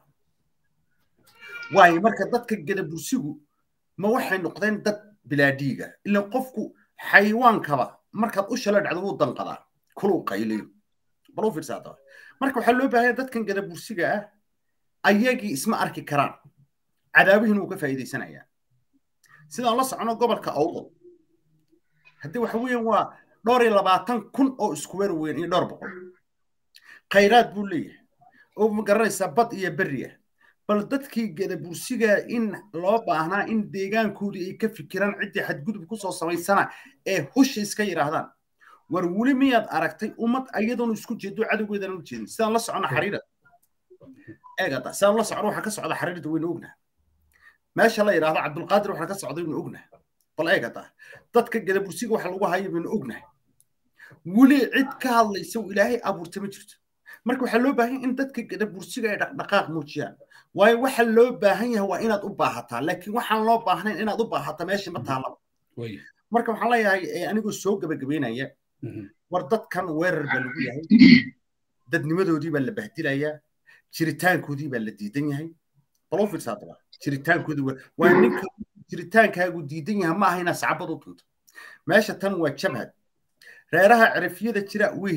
waayo marka dadka gadabursigu ma waxay noqdeen dad bilaadhiiga ilan qofku xayawaankaba markaad u shala dhacdo wuu danqadaa kuluu qayliyo bal u fiirsaa daba marka waxaa loo baahanya dadkan gadabursiga ah ayagii isma arki karaan cadaabihiin wuu ka faa'iidaysanayaa sidaan la socono gobolka awdal haddii waxa weeyaan waa dhowr iyo labaatan kun oo iskuweer weyn iyo dhowr boqol khayraad buu leeyahay oo ma garanaysaa bad iyo berri ah bal dadkii gadabursiga in loo baahnaa in deegaankoodii ay ka fikiraan ciddii xadgudub kusoo samaysana ee husha iska yidhaahdaan war weli miyaad aragtay ummad ayadoonu isku jeedo cadowgeedana u jeedin sidaan la socono xariirada eegada sidaan la socono waxaa ka socda xariirada waynu ognaha meesha la yidhaahdo cabdulqaadir waxaa ka socda waynu ognaha bal eegada dadka gadabursiga waxa lagu hayo baynu ognahay weli cid ka hadlaysa ilaahay abuurta ma jirto marka waxaa loo baahan in dadka gadabursiga ay dhaqdhaqaaq muujiyaan waayo waxa loo baahan yahay waa inaad u baahataa laakiin waxaan loo baahnayn inaad u baahata meesha ma taalaba marka waxaan leeyahay anigoo soo gabagabeynaya war dadkan weerar baa lagu yahay dadnimadoodii baa la bahdilayaa jiritaankoodii baa la diidan yahay bal u fiirsa haddaba jiritaankoodii waa ninka jiritaankaagu diidan yahay ma aha inaad sacabad u tunto meesha tan waa jabhad reeraha cirifyada jira way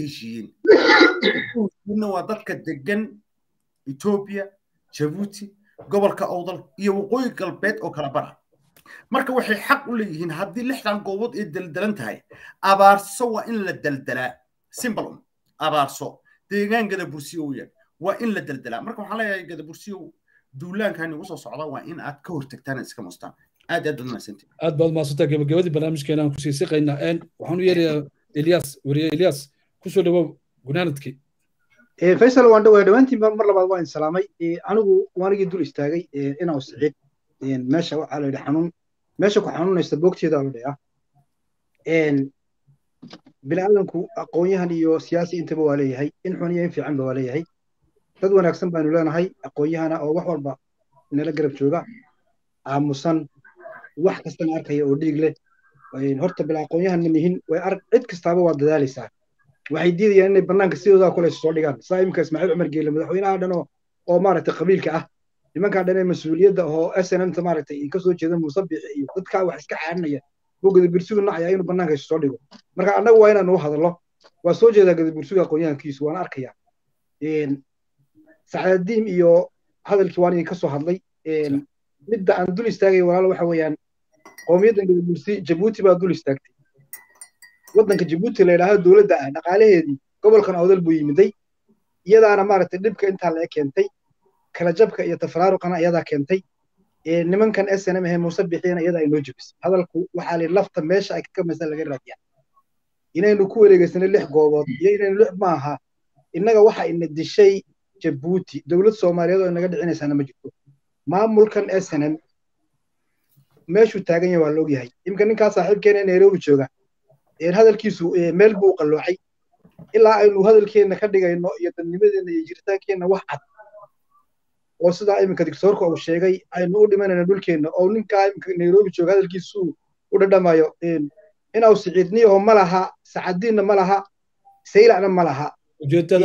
heshiiyeen waa dadka degan etoobiya jabuuti gobolka awdal iyo waqooyi galbeed oo kala bara marka waxay xaq u leeyihiin haddii lixdan goobood ay daldalan tahay abaarso waa in la daldalaa simbalum abaarso deegaan gadabursiyo weyaan waa in la daldalaa marka waxaan leeyahay gadabursiyo duulaankan igu soo socda waa in aad ka hortagtaan iska mustaan aad aad baad mahadsantihin aad baad mahadsantaa gabagabadii barnaamijkeena aan kusii siqaynaa waxaan u yeerayaa eliyas wariye eliyas kusoo dhawow gunaanadkii faysal waan dhawaa dhowaantiin mar labaad waan salaamay anigu waanigii dul istaagay inaa siciid meesha waxaa la yidhi xanuun meesha ku xanuunaysa boogteeda la dhayaa biniaadanku aqoonyahan iyo siyaasi intaba waa leeyahay in xun iyo in fiicanba waa leeyahay dad wanaagsan baanu leenahay aqoonyahana oo wax walba nala garab jooga aamusan wax kastana arkaya oo dhiig leh horta bila aqoonyahan ma nihin way arag cid kastaaba waa dadaalaysaa waxay diidayaan inay bannaanka sidoodaa kule soo dhigaan saa imika ismaaciil cumar geele madaxweynaha dhan oo oo maaragtay qabiilka ah nimankaa dhan ee mas-uuliyadda oo s n mta maaragtay ka soo jeeda muuse bixi iyo dadkaa wax iska xaarinaya oo gadabursigu nacaya inuu bannaanka isu soo dhigo marka annagu waa inaanu u hadallo waa soo jeedaa gadabursiga aqoonyahankiisu waana arkaya sacadadiim iyo hadalkii waan idinka soo hadlay midda aan dul istaagaya walaalo waxa weeyaan qowmiyaddan gadabursi jabuuti baa dul istaagtay waddanka jabuuti la yidhaahdo dowladda ah dhaqaalaheedii gobolkan awdal buu yimiday iyadaana maaragtay dhibka intaa laga keentay kala jabka iyo tafaraaruqana iyadaa keentay nimankan s n m ahe muuse bixiyana iyada ay noo jebisay hadalku waxaa li lafta meesha ay ka kamaysan laga raadiyaa inaynu ku wareegeysanay lix goobood iyo inaynu lix maaha innaga waxa ina dishay jabuuti dowlad soomaaliyeed oo inaga dhicinaysaana ma jirto maamulkan s n m meeshuu taagan yahay waa la ogyahay imika ninkaa saaxiibkeena nairobi jooga hadalkiisu meel buu qalloocay ilaa aynu hadalkeenna ka dhigayno iyo dadnimadeenna iyo jiritaankeenna wax cad oo sidaa iminka dictoorka uu sheegay aynu u dhimanayno dhulkeenna oo ninkaa iminka nairobi jooga hadalkiisu u dhadhamayo inaw siciidniyaho ma laha sacadiinna ma laha saylacna ma laha ujeedada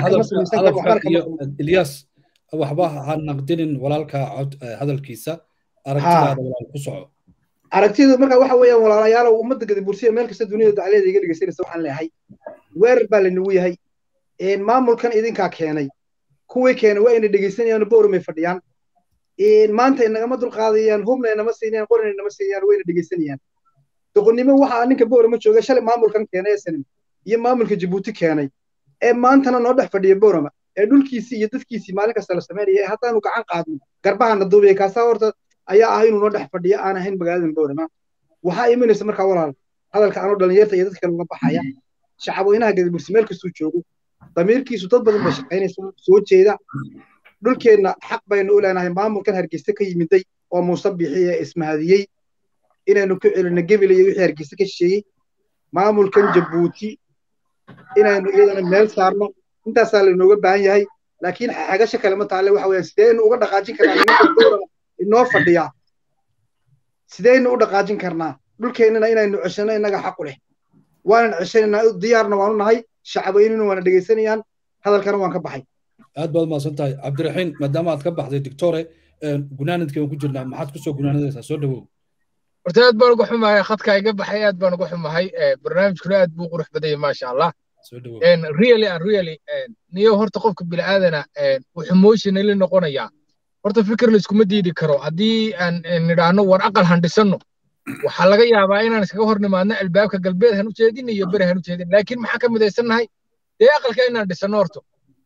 ilyas waxba ha naqdinin walaalka hadalkiisa aragtidaada walaal ku soco aragtidu marka waxa weeyaan walaalayaalow ummadda gadabursiya meel kasta duniyada dacleeda iga dhegeysanaysa waxaan leeyahay weerar baa laynagu yahay maamulkan idinkaa keenay kuwii keenay waa ina dhegaysanayaan boorumay fadhiyaan maanta inagama dulqaadayaan hubna inama siinayaan qorina inama siinayaan wayna dhegaysanayaan doqonnimo waxaa ninka boorama jooga shalay maamulkan keenay snm iyo maamulka jabuuti keenay ee maantana noo dhex fadhiya boorama ee dhulkiisii iyo dadkiisii maalin kasta la samaynaya ee haddaanu gacan qaadno garbahana duubaya kaasaa horta ayaa ah inuu noo dhex fadhiya aan ahayn magaaladan boorama waxaa imanaysa markaa walaal hadalka anoo dhalinyarta iyo dadka laga baxaya shacabweynaha gadabursi meel kastuu joogo damiirkiisu dad badan bay shaqaynaysa soo jeeda dhulkeenna xaq baynu u leenahay maamulkan hargeysa ka yimiday oo muuse bixi ee ismahadiyey inaynu ku celino gebile iyo wixii hargeysa ka shisheeyey maamulkan jabuuti inaynu iyadana meel saarno intaasaa lainooga baahan yahay laakiin xagasha kale ma taale waxa weeyaan sideynu uga dhaqaajin karnaa nimanka dowlada inoo fadhiya sideynu u dhaqaajin karnaa dhulkeennana inaynu ceshano innaga xaqu leh waanan ceshanaynaa diyaarna waanu nahay shacabweynina waana dhegaysanayaan hadalkana waan ka baxay aad baad mahadsan tahay cabdiraxiin maadaama aad ka baxday doctore gunaanadkeen ku jirnaa maxaad kusoo gunaanadaysaa soo dhawow horta aad baan uga xumahay khadka iga baxay aad baan uga xumahay barnaamijkuna aad buu qurux badanya maasha allah really and really niyo horta qofka bini'aadana wuxuu emotionally noqonayaa horta fikir la iskuma diidi karo haddii aan nidhaahno war aqal handhisanno waxaa laga yaabaa inaan iskaga hor nimaadno albaabka galbeed han u jeedin iyo beri han u jeedin laakiin maxaa ka midaysannahay dee aqalka inaan dhisanno horto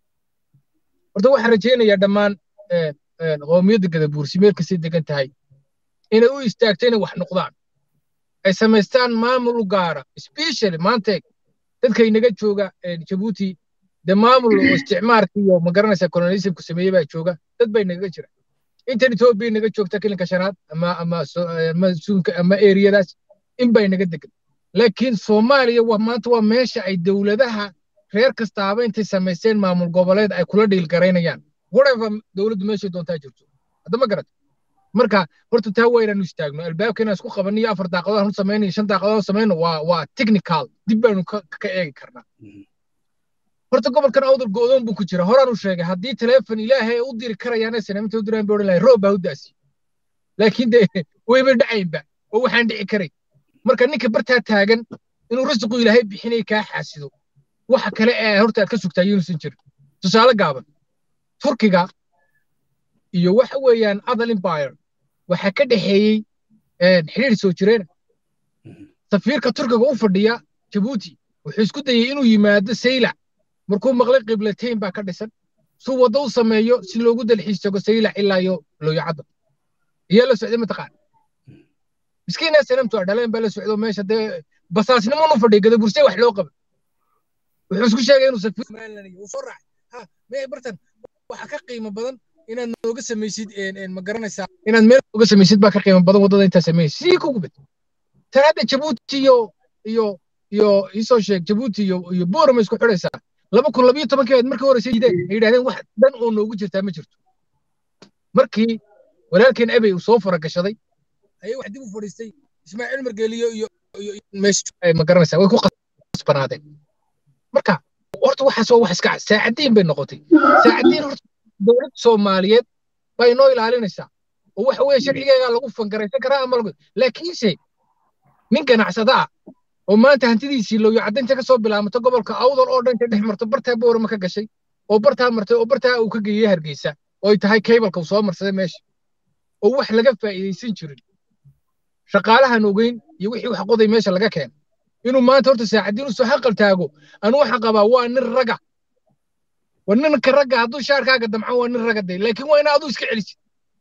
horta waxaan rajaynayaa dhammaan qoomiyadda gadabuursi meel kastay degan tahay inay u istaagto inay wax noqdaan ay samaystaan maamul u gaara specially maanteeg dadka inaga jooga jabuuti dee maamul oo isticmaarka iyo magaranaysa colonialismku sameeyey baa jooga dad baa inaga jira intan etoobiya inaga joogta kilinka shanaad ama ama ama suunka ama eriyadaas in baa inaga degan laakiin soomaaliya waa maanta waa meesha ay dowladaha reer kastaaba intay samaysteen maamul goboleed ay kula dhiil garaynayaan whatever dowladdu meeshay doontaa jirto hadda ma garata marka horta taa waa inaanu istaagno albaabka inaan isku qabanno iyo afar daaqadood hanu samayno iyo shan daaqadood samayno waa waa technical dib baanu ka eegi karnaa horta gobolkan awdal go'doon buu ku jira horaan u sheegay haddii teleefon ilaahay u diri karayaan sanamta u diraan bay odhan lahay roob baa u daasi laakiin dee wayba dhacaynba oo waxaan dhici karay marka ninka bartaa taagan inuu rasiqu ilaahay bixinay kaa xaasido waxa kale ee horta aad ka sugtaa yunusan jirin tusaale gaaban turkiga iyo waxa weeyaan adal empire waxaa ka dhexeeyey xidhiir soo jireen safiirka turkiga u fadhiya jabuuti wuxuu isku dayey inuu yimaado saylac markuu maqlay qiblatayn baa ka dhisan suu waddo u sameeyo si loogu dalxiis tago saylac ilaa iyo looyacadda iyaa la socday mataqaan miskiinaa sanamtu a dhaleen baa la socdo meesha dee basaasnimon u fadhiya gadabursee wax loo qaba wuxuu isku sheegay inuu safiir uu soo raacay ha mee bartan waxa ka qiimo badan inaad nooga samaysid ma garanaysaa inaad meel nooga samaysid baa ka qiimo badan waddada intaa samaysid sii ku gubid tan hadda jabuuti iyo iyo iyo isoo sheeg jabuuti iyo iyo boorama isku xidhaysaa laba kun labiyo tobankii aad markii horeysa yideen ay yidhahdeen wax dhan oo noogu jirtaa ma jirto markii walaalkeen abey uu soo faragashaday ayay wax dib u fadhiistay ismaaciil margeeliyo iyo iyo meesha ma garanaysaa way ku qasbanaadeen marka horta waxaas waa wax iska saacadiin bay noqotay saacadiin horta dowladda soomaaliyeed bay noo ilaalinaysaa oo waxa weeye sharcigeegaa lagu fangaraysan karaa ama lagu laakiinse nin ganacsada ah oo maanta hantidiisii looyo caddaynta ka soo bilaamato gobolka awdal oo dhan ka dhex marto bartaa boorama ka gashay oo bartaa martay oo bartaa uu ka geeyey hargeysa oo ay tahay kaybalka uu soo marsaday meesha oo wax laga faa'iidaysan jirin shaqaalahan ogeyn iyo wixii wax qoday meesha laga keenay inuu maanta horta saacadiin usoo xaqal taago anu waxaan qabaa waa nin raga waa ninka ragga hadduu shaarkaaga damcan waa nin raga day laakiin waa ina aduu iska celisid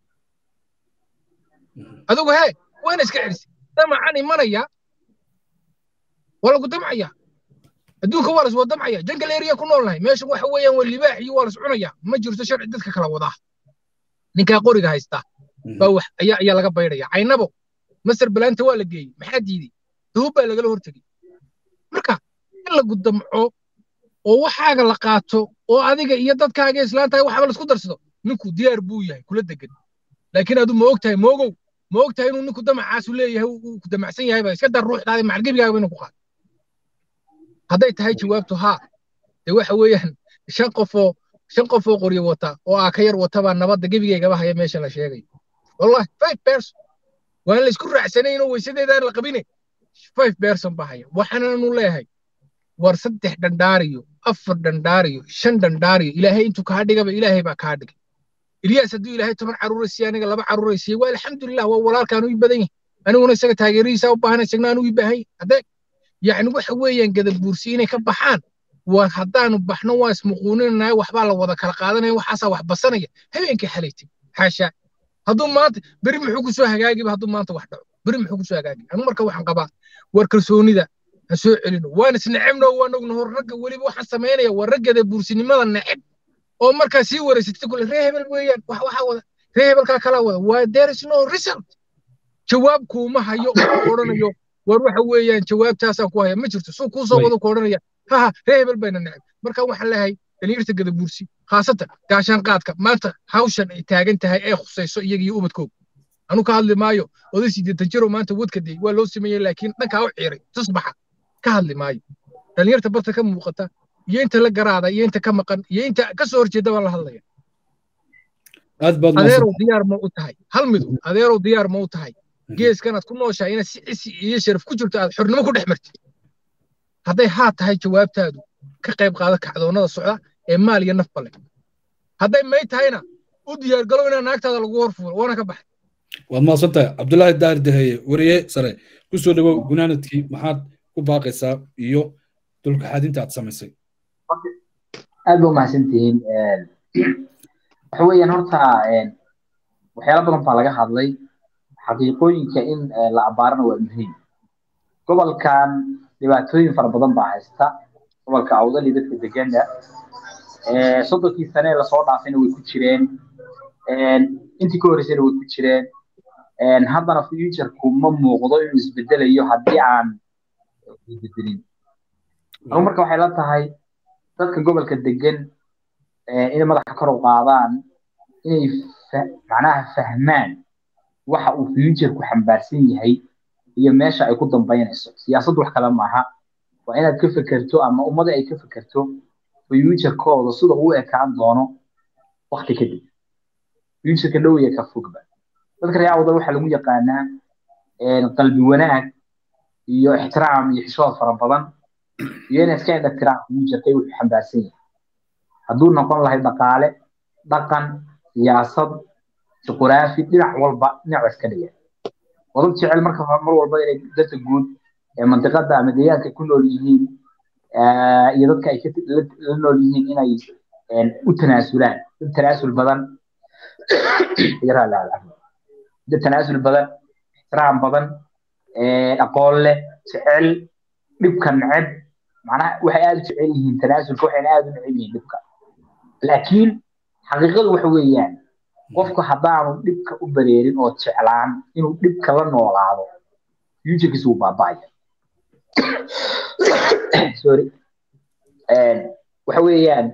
adigu hee waa ina iska celisid damacan imanaya waa lagu damcaya adduunka waa laswada damcaya jangal area ku noolnahay meesha waxa weeyaan waa libaax iyo waa las cunaya ma jirto sharci dadka kala wadaa ninkaa qoriga haysta baa wax ayaa ayaa laga baydhaya caynabo masar balaanta waa la geeyey maxaa diiday dahub baa lagala hortegey marka in lagu damco oo waxaaga la qaato oo adiga iyo dadkaaga islaantahay waxaba laisku darsado ninku diyaar buu yahay kula degan laakiin adu ma og tahay moogow ma og tahay inuu ninku damacaasu leeyahay uu ku damacsan yahay ba iska dar ruuxdaada macalgebigaaga inuu ku qaado hadday tahay jawaabtu haa dee waxa weeyaan shan qofoo shan qof oo qoryo wata oo aa ka yar wata baa nabadda gebigeygaba haya meesha la sheegayo wallahi five person waan la isku raacsanayn oo weysadeedaan la qabine five person baa haya waxaananu leeyahay war saddex dhandhaariyo afar dhandhaariyo shan dhandhaariyo ilaahay intuu kaa dhigaba ilaahay baa kaa dhigay ilyaas hadduu ilaahay toban carruura siiye aniga laba carruura siiye waa alxamdulilah waa walaalkaan u badan yahay aniguna isaga taageeradiisa u baahan isagna anuu i baahan yahay haddee yacni waxa weeyaan gadabuursi inay ka baxaan war haddaanu baxno waa ismuquuninanaya waxbaa la wada kala qaadanaya waxaasaa wax basanaya habeenkii xalaytay xaashaa hadduu maanta beri muxuu ku soo hagaagiba hadduu maanta wax dhaco beri muxuu ku soo hagaagi anu marka waxaan qabaa war kalsoonida ha soo celino waan isnecebno waan ogno hor ragga weliba waxaan samaynaya waa raggada buursinimada neceb oo markaa sii wareysatay kule ree hebel weeyaan wax waxaa wada ree hebelkaa kalaa wada waa there is no result jawaab kuuma hayo oo ku odhanayo war waxa weeyaan jawaabtaasaan ku haya ma jirto suu kuu soo wado ku odhanaya haha ree hebel bayna neceb marka waxaan leeyahay dhalinyarta gadabuursi khaasatan gaashaan qaadka maanta hawshan ay taagan tahay ee khusayso iyaga iyo ubadkooga anu ka hadli maayo oday sideetan jiro maanta wadka day waa loo sameeyey laakiin dhankaa u ciiray tusbaxa ka hadli maayo dhalinyarta barta ka muuqata iyo inta la garaada iyo inta ka maqan iyo inta ka soo horjeeda baan la hadlaya aad baad adeerow diyaar ma u tahay hal midu adeerow diyaar ma u tahay geeskanaad ku nooshahay inaad si cisi iyo sharaf ku jirto aad xornimo ku dhex martid hadday haa tahay jawaabtaadu ka qayb qaada kacdoonnada socda ee maal iyo nafba leh hadday may tahayna u diyaargalow inaa naagtaada lagu horfuulo waana ka baxay waad mahadsantahay cabdulaahi daahir daheye wariye sare ku soo dhawow gunaanadkii maxaad ku baaqaysaa iyo dulkaxaadinta aad samaysay aad ba umahadsantihiin waxa weeyaan horta waxyaala badan baa laga hadlay xaqiiqooyinka in la abaarana waa muhiim gobolkan dhibaatooyin fara badan baa haysta gobolka awdali dadka degana soddonkii sane lasoo dhaafayna way ku jireen intii ka horreysayna way ku jireen haddana futureku ma muuqdo inuu isbedelayo haddii aan isbedelin anu marka waxay la tahay dadka gobolka degan inay madaxa kor u qaadaan inay macnaha fahmaan waxa uu futureku xambaarsan yahay iyo meesha ay ku dambaynayso siyaasaddu wax kale maaha waa inaad ka fekerto ama ummada ay ka fekerto futurekooda sida uu ekaan doono wakti kadib futureka dhow iyo ka fogba dadka reer awdal waxaa lagu yaqaanaa qalbi wanaag iyo ixtiraam iyo xishood fara badan iyo inay iska indhatiraan futureka wuxuu xambaarsan yahay hadduu noqon lahay dhaqaale dhaqan siyaasad juquraafi dhinac walba dhinac iska dhigan wadad jecel marka mar walba inay dadka guud ee mantiqada ama deegaanka ku nool yihiin iyo dadka ay la nool yihiin inay u tanaasulaan dad tanaasul badan dad tanaasul badan ixtiraam badan aqoon leh jecel dhibka neceb macnaha waxay aada u jecel yihiin tanaasulka waxayna aada u neceb yihiin dhibka laakiin xaqiiqadu waxa weeyaan qofku haddaanu dhibka u bareerin oo jeclaan inuu dhibka la noolaado futurekiisa wuu baaba'aya sorry waxa weeyaan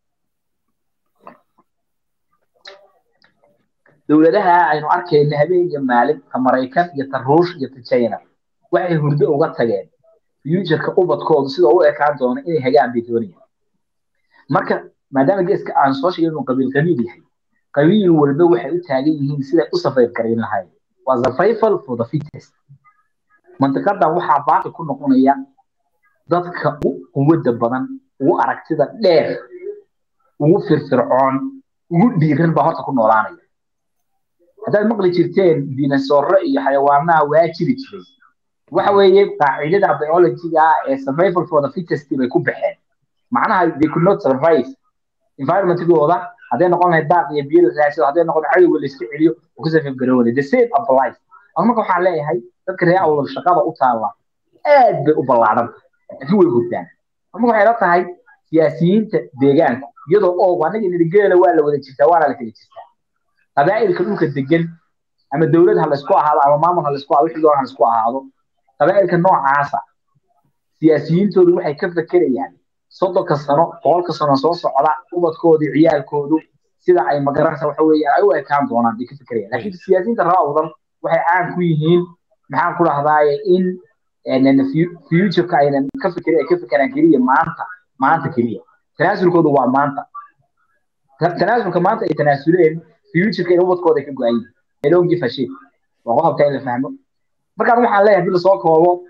dowladaha aynu arkayna habeen iyo maalin ka maraykan iyo ta ruush iyo ta china waxay hurdo uga tageen futureka ubadkoodu sida u ekaan doono inay hagaan bay doonayaan marka maadaama geeska aan soo sheegay inuu qabiil qabiil yahay qabiil walba waxay u taagan yihiin siday u safayr garayn lahayd waa survival for the fittest mantiqadan waxaa baaqi ku noqonaya dadka u quwadda badan ugu aragtida dheer ugu firfircoon ugu dhiiran baa horta ku noolaanaya haddaad maqli jirteen dinosauro iyo xayawaanaha waa jiri jiray waxa weeye qaacidada biologiga ee survival for the fittest bay ku baxeen macnaha they could not survive environmentigooda hadday noqon lahayd daaq iyo biyo la raadsado hadday noqon cadowga la iska celiyo oo ka safif garoonay the same applies anu marka waxaan leeyahay dadka reer awdal shaqada u taalla aad bay u ballaadhan laakiin way hurdaan marka waxay la tahay siyaasiyiinta deegaanku iyadoo oo anaga nidhigeela waa la wada jirtaa waana la kala jirtaa qabaa'ilka dhulka degan ama dowlad ha laysku ahaado ama maamul ha laysku ahaado wixii doona ha laysku ahaado qabaa'ilka noocaasa siyaasiyiintoodu waxay ka fekerayaan soddonka sano boqolka sano soo socda ubadkoodii ciyaalkoodu sida ay magaranaysa waxa weeyaan ay u ekaan doonaan bay ka fekerayaan laakiin siyaasiyiinta reer awdal waxay caan ku yihiin maxaan ku dhahdaaye in futureka aynan ka fekerin ay ka fekeraan keliya maanta maanta keliya tanaasulkoodu waa maanta tanaasulka maanta ay tanaasuleen futureka in ubadkooda ka go-an yihiin they don't give a shit waa qodobka in la fahmo markaan waxaan leeyahay haddii lasoo koobo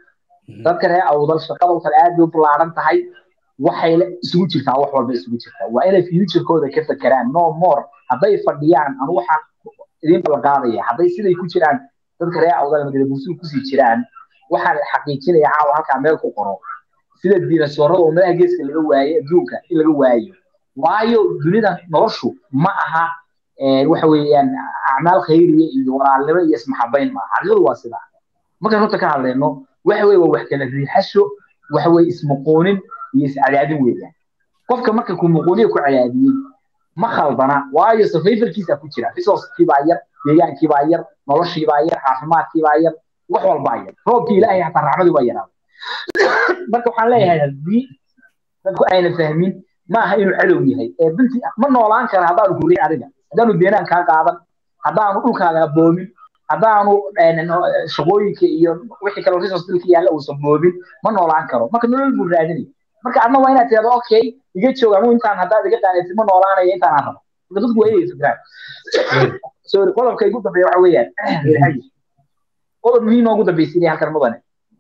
dadka reer awdal shaqada kale aad bay u ballaaran tahay waxay isugu jirtaa wax walba isugu jirtaa waa inay futurekooda ka fekeraan no more hadday fadhiyaan anu waxaan idin ballanqaadaya hadday siday ku jiraan dadka reer awdal magala buusugu kusii jiraan waxaan xaqiijinaya caawa halkaa meel ku qoro sida diinasoorada oo meelaha geeska laga waaye adduunka in laga waayo waayo dunida noloshu ma aha waxa weeyaan acmaal khayriya iyo walaalnimo iyo ismaxabayn ma xaqiiqadu waa sidaa markaan horta ka hadlayno waxa weye waa wax kala riixasho waxa weye ismuquunin iyo iscadaadin weeyaan qofka marka ku muquuniya ku cadaadiyey ma khaldana waayo survivalkiisa ku jira resourcekii baa yar deegaankii baa yar noloshii baa yar caafimaadkii baa yar wax walbaa yar roobkii ilaahay hataa raxmadii baa yaraaday marka waxaan leeyahay haddii dadku ayna fahmin ma aha inuu cadow yahay ee binti ma noolaan kara haddaanu kuriin adiga haddaanu deenaan kaa qaadan haddaanu dhulkaaga boomin haddaanu shaqooyinka iyo wixii kale resource dalka yaalla uusan boobin ma noolaan karo marka nolol buu raadinaya marka adna waa inaad tirahdo okay iga joog anu intaan haddaad iga qaanaysid ma noolaanaya intaan aan rabo marka dadku waa inay fikraan sorry qodobka igu dambeeya waxa weeyaan qodob muhiim ugu dambaysiinaya halkan mudane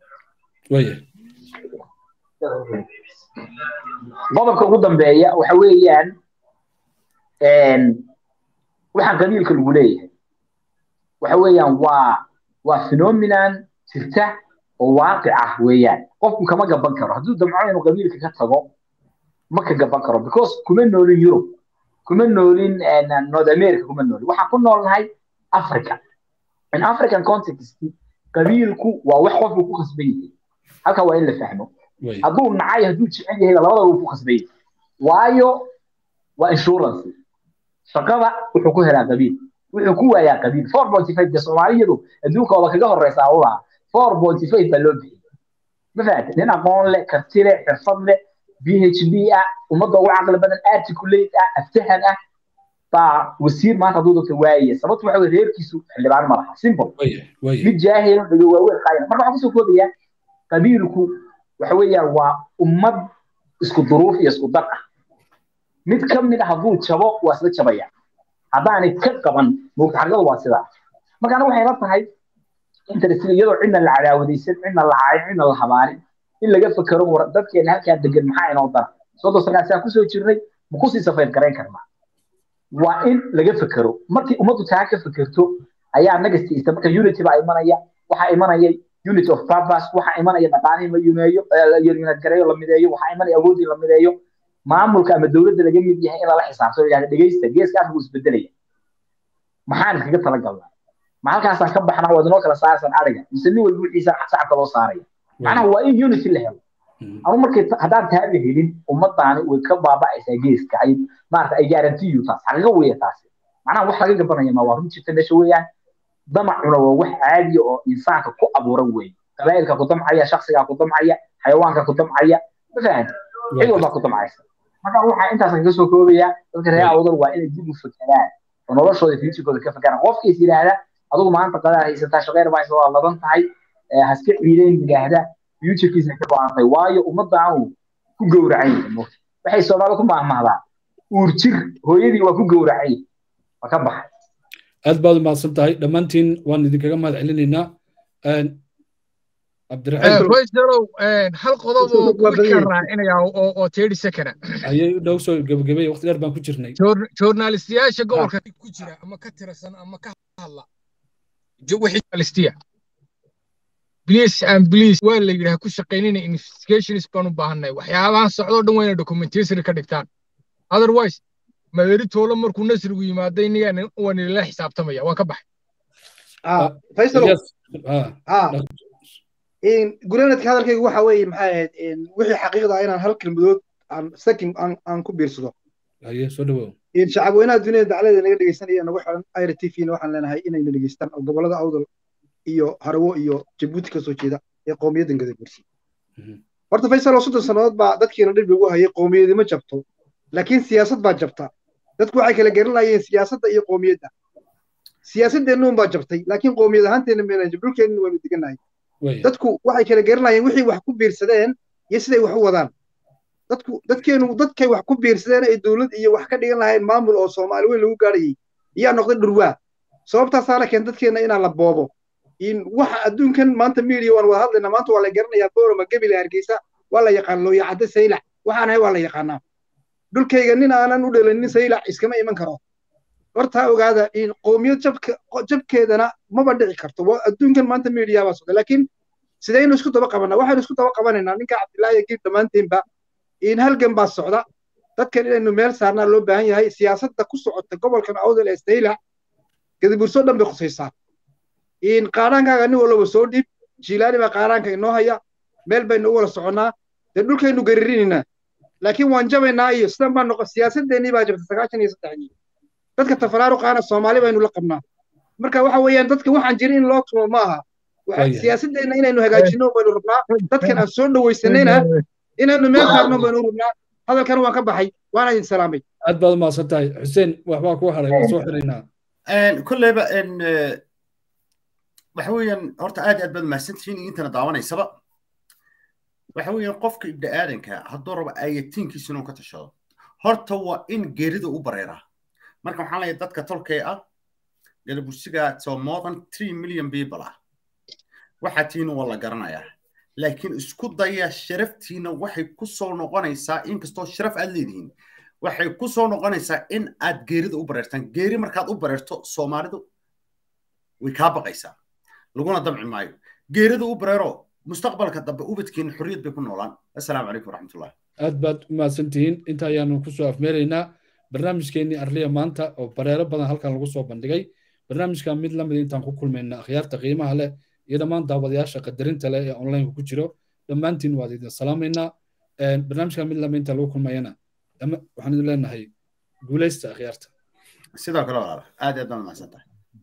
qodobka ugu dambeeya waxa weeyaan waxaan qabiilka lagu leeyahay waxa weeyaan waa waa phenomenon jirta oo waaqic ah weeyaan qofku kama gaban karo hadduu damco inuu qabiilka ka tago ma ka gaban karo because kuma noolin Europe kuma noolin North America kuma noolin waxaan ku noolnahay Africa in African context qabiilku waa wax qofku ku khasban yahay halka waa in la fahmo hadduu nacay hadduu jecel yahay labada wuu ku khasban yahay waayo waa insurance shaqada wuxuu ku helaa qabiil wuxuu ku waayaa qabiil four point five de soomaaliyadu adduunkooda kaga horeysa awlaa four point five baa loo bixiyay ma fahamtay nin aqoon leh karti leh xirfad leh phd ah ummadda ugu caqli badan articulate ah aftahan ah baa wasiir maanta hadduu dadka waayaya sababtu waxa weye reerkiisu xildhibaan ma laha simple mid jaahil dhago waaweyn qaayana marka waxaan kusoo koobayaa qabiilku waxa weeyaan waa ummad isku duruuf iyo isku dar ah mid ka mid ah hadduu jabo waa isla jabaya haddaanay ka qaban moogta xaqiiqadu waa sidaa marka aniga waxay la tahay interest iyadoo cidna la cadaawadaysan cidna la caayin cidna la habaanin in laga fakero war dadkeena halkaa degan maxaa inoo dara soddon sanaad saa kusoo jirnay ma kusii safayr garayn karnaa waa in laga fakero markii ummaddu taa ka fakerto ayaa nagastiisa marka unity baa imanaya waxaa imanaya unity of purpose waxaa imanaya dhaqaalihii la yuneeyo yunad gareeyo la mideeyo waxaa imanaya awoodii la mideeyo maamulka ama dowladda laga mid yahay in lala xisaabtamo yidhahda dhegeysta geeska afrika isbedelaya maxaan iskaga talagalnaa ma halkaasaan ka baxnaa waad inoo kala saarsan ariga mise nin walba wixiisa sacabka loo saaraya macnaha waa in unity la helo anu markay haddaan taaba helin ummadaani way ka baaba'aysaa geeska ay maarata ay garantiyu taas xaqiiqo weeye taasi macnaha wax laga gabanaya ma waa run jirta meesha weeyaan damacuna waa wax caadiya oo insaanka ku abuuran weeye qabaa'ilka ku damcaya shaksigaa ku damcaya xayawaanka ku damcaya ma fahan cid walbaa ku damcaysa marka waxaa intaasan kaga soo koobaya dadka reer awdal waa inay dib u fakeraan oo noloshooda fiisikooda ka fakeraan qofkiis yidhaahda adigu maanta qadaa haysataa shaqeer baa waa ladan tahay haska ciidayn yidhaahda futurekiisa ka go-antay waayo ummadaanu ku gowracan yahay waxay soomaali ku maahmahdaan uur jir hooyadii waa ku gowracay waa ka baxay aad baad umahadsan tahay dhammaantiin waan idinkaga mahad celinaynaa royserow hal qodob oo quick raacinaya oo thirty second ayay dhow soo gebagabay waqti dheer baan ku jirnay journalistiyaasha gobolka ku jira ama ka tirsan ama ka hadla wixii journalistiya please and please waa la yidhaha ku shaqaynina investigations baan u baahanay waxyaabahan socdoo dhan waa inay documentation ka dhigtaan otherwise maeri toolo markuu nasrigu yimaado inagaan waa nilala xisaabtamaya waan ka baxay gulanadka hadalkaygu waxa weeye maxay ahayd wixii xaqiiqda inaan hal kelmadood aan sakin aan ku biirsado soo dhawow shacabweynaha duniyada daclada naga dhegeysanaya nagu xiran ira t v waxaan leenahay inayna dhegeystaan oo gobolada awdal iyo harawo iyo jabuuti kasoo jeeda ee qowmiyaddan gadabursi horta faysal oo soddon sannadood baa dadkiina dhib lagu hayay qowmiyadi ma jabto laakiin siyaasad baa jabta dadku waxay kala garanayeen siyaasadda iyo qowmiyadda siyaasadeennuun baa jabtay laakiin qowmiyad ahaanteenna meena dhulkeenna waynu degannahay dadku waxay kala garanayeen wixii wax ku biirsadeen iyo siday wax u wadaan dadku dadkeenu dadkay wax ku biirsadeen ay dowlad iyo wax ka dhigan lahayn maamul oo soomaali weyn lagu gaadhayay iyaa noqday dhurwaa sababtaasaana keen dadkeenna inaan la boobo in waxa adduunkan maanta media waan wada hadlaynaa maanta waa la garanayaa boorama gebile hargeysa waa la yaqaan looya cadde saylac waxaan ahay waa la yaqaanaa dhulkayga nin aanan u dhalanin saylac iskama iman karo hortaa ogaada in qoomiyad jabka jabkeedana maba dhici karto adduunkan maanta media baa socda laakiin sidaynu isku daba qabanaa waxaynu isku daba qabanaynaa ninka cabdillaahi giib dhammaanteenba in halgan baa socda dadkan inaynu meel saarnaa loo baahan yahay siyaasadda ku socota gobolkan awdal ee saylac gadiburso dhan bay khusaysaa in qaadhaankaaga nin walba soo dhiib jiilaani baa qaadhaanka inoo haya meel baynu u wada soconnaa dee dhulkaynu gararinaynaa laakiin waan jabaynaa iyo sidan baa noqon siyaasadeennii baa jabta sagaashan iyo saddexdii dadka tafaraaruqaana soomaali baynu la qabnaa marka waxa weeyaan dadka waxaan jirin in loo tumo ma aha siyaasadeenna inaynu hagaajino baynu rabnaa dadkan aan soo dhawaysanayna inaynu meel saarno baynu rabnaa hadalkan waan ka baxay waana idin salaamay aad baad umahadsan tahay xuseen waxbaa ku haray waan soo xiraynaa kolleyba waxa weeyaan horta aad aad baad mahadsantihiin intana daawanaysaba waxa weeyaan qofka ibda aadanka hadduu rabo ayatiinkiisa inuu ka tashado horta waa in geerida u bareeraa marka waxaan leeyahay dadka tolkee ah galabursiga so more than three million people ah waxaa tiina waa la garanayaa laakiin isku daya sharaftiina waxay ku soo noqonaysaa inkastoo sharaf aad leedihiin waxay ku soo noqonaysaa in aad geerida u bareertaan geeri markaad u bareerto soomaalidu way kaa baqaysaa laguna damci maayo geerida u bareero mustaqbalka dambe ubadkeena xorriyad bay ku noolaan assalaamu calaykum waraxmatullah aad baad u mahadsantihiin inta ayaanu kusoo afmeeraynaa barnaamijkeennii arliya maanta oo bareero badan halkan lagu soo bandhigay barnaamijka mid lamid intaan ku kulmayna akhyaarta qiimaha leh iyo dhammaan daawadayaasha qadarinta leh ee onlineka ku jiro dhammaantiin waad idin salaamaynaa barnaamijka mid lamid inta lagu kulmayana waxaan idin leenahay guulaysta akhyaarta sidoo kale walaala aad aad baan mahadsantahay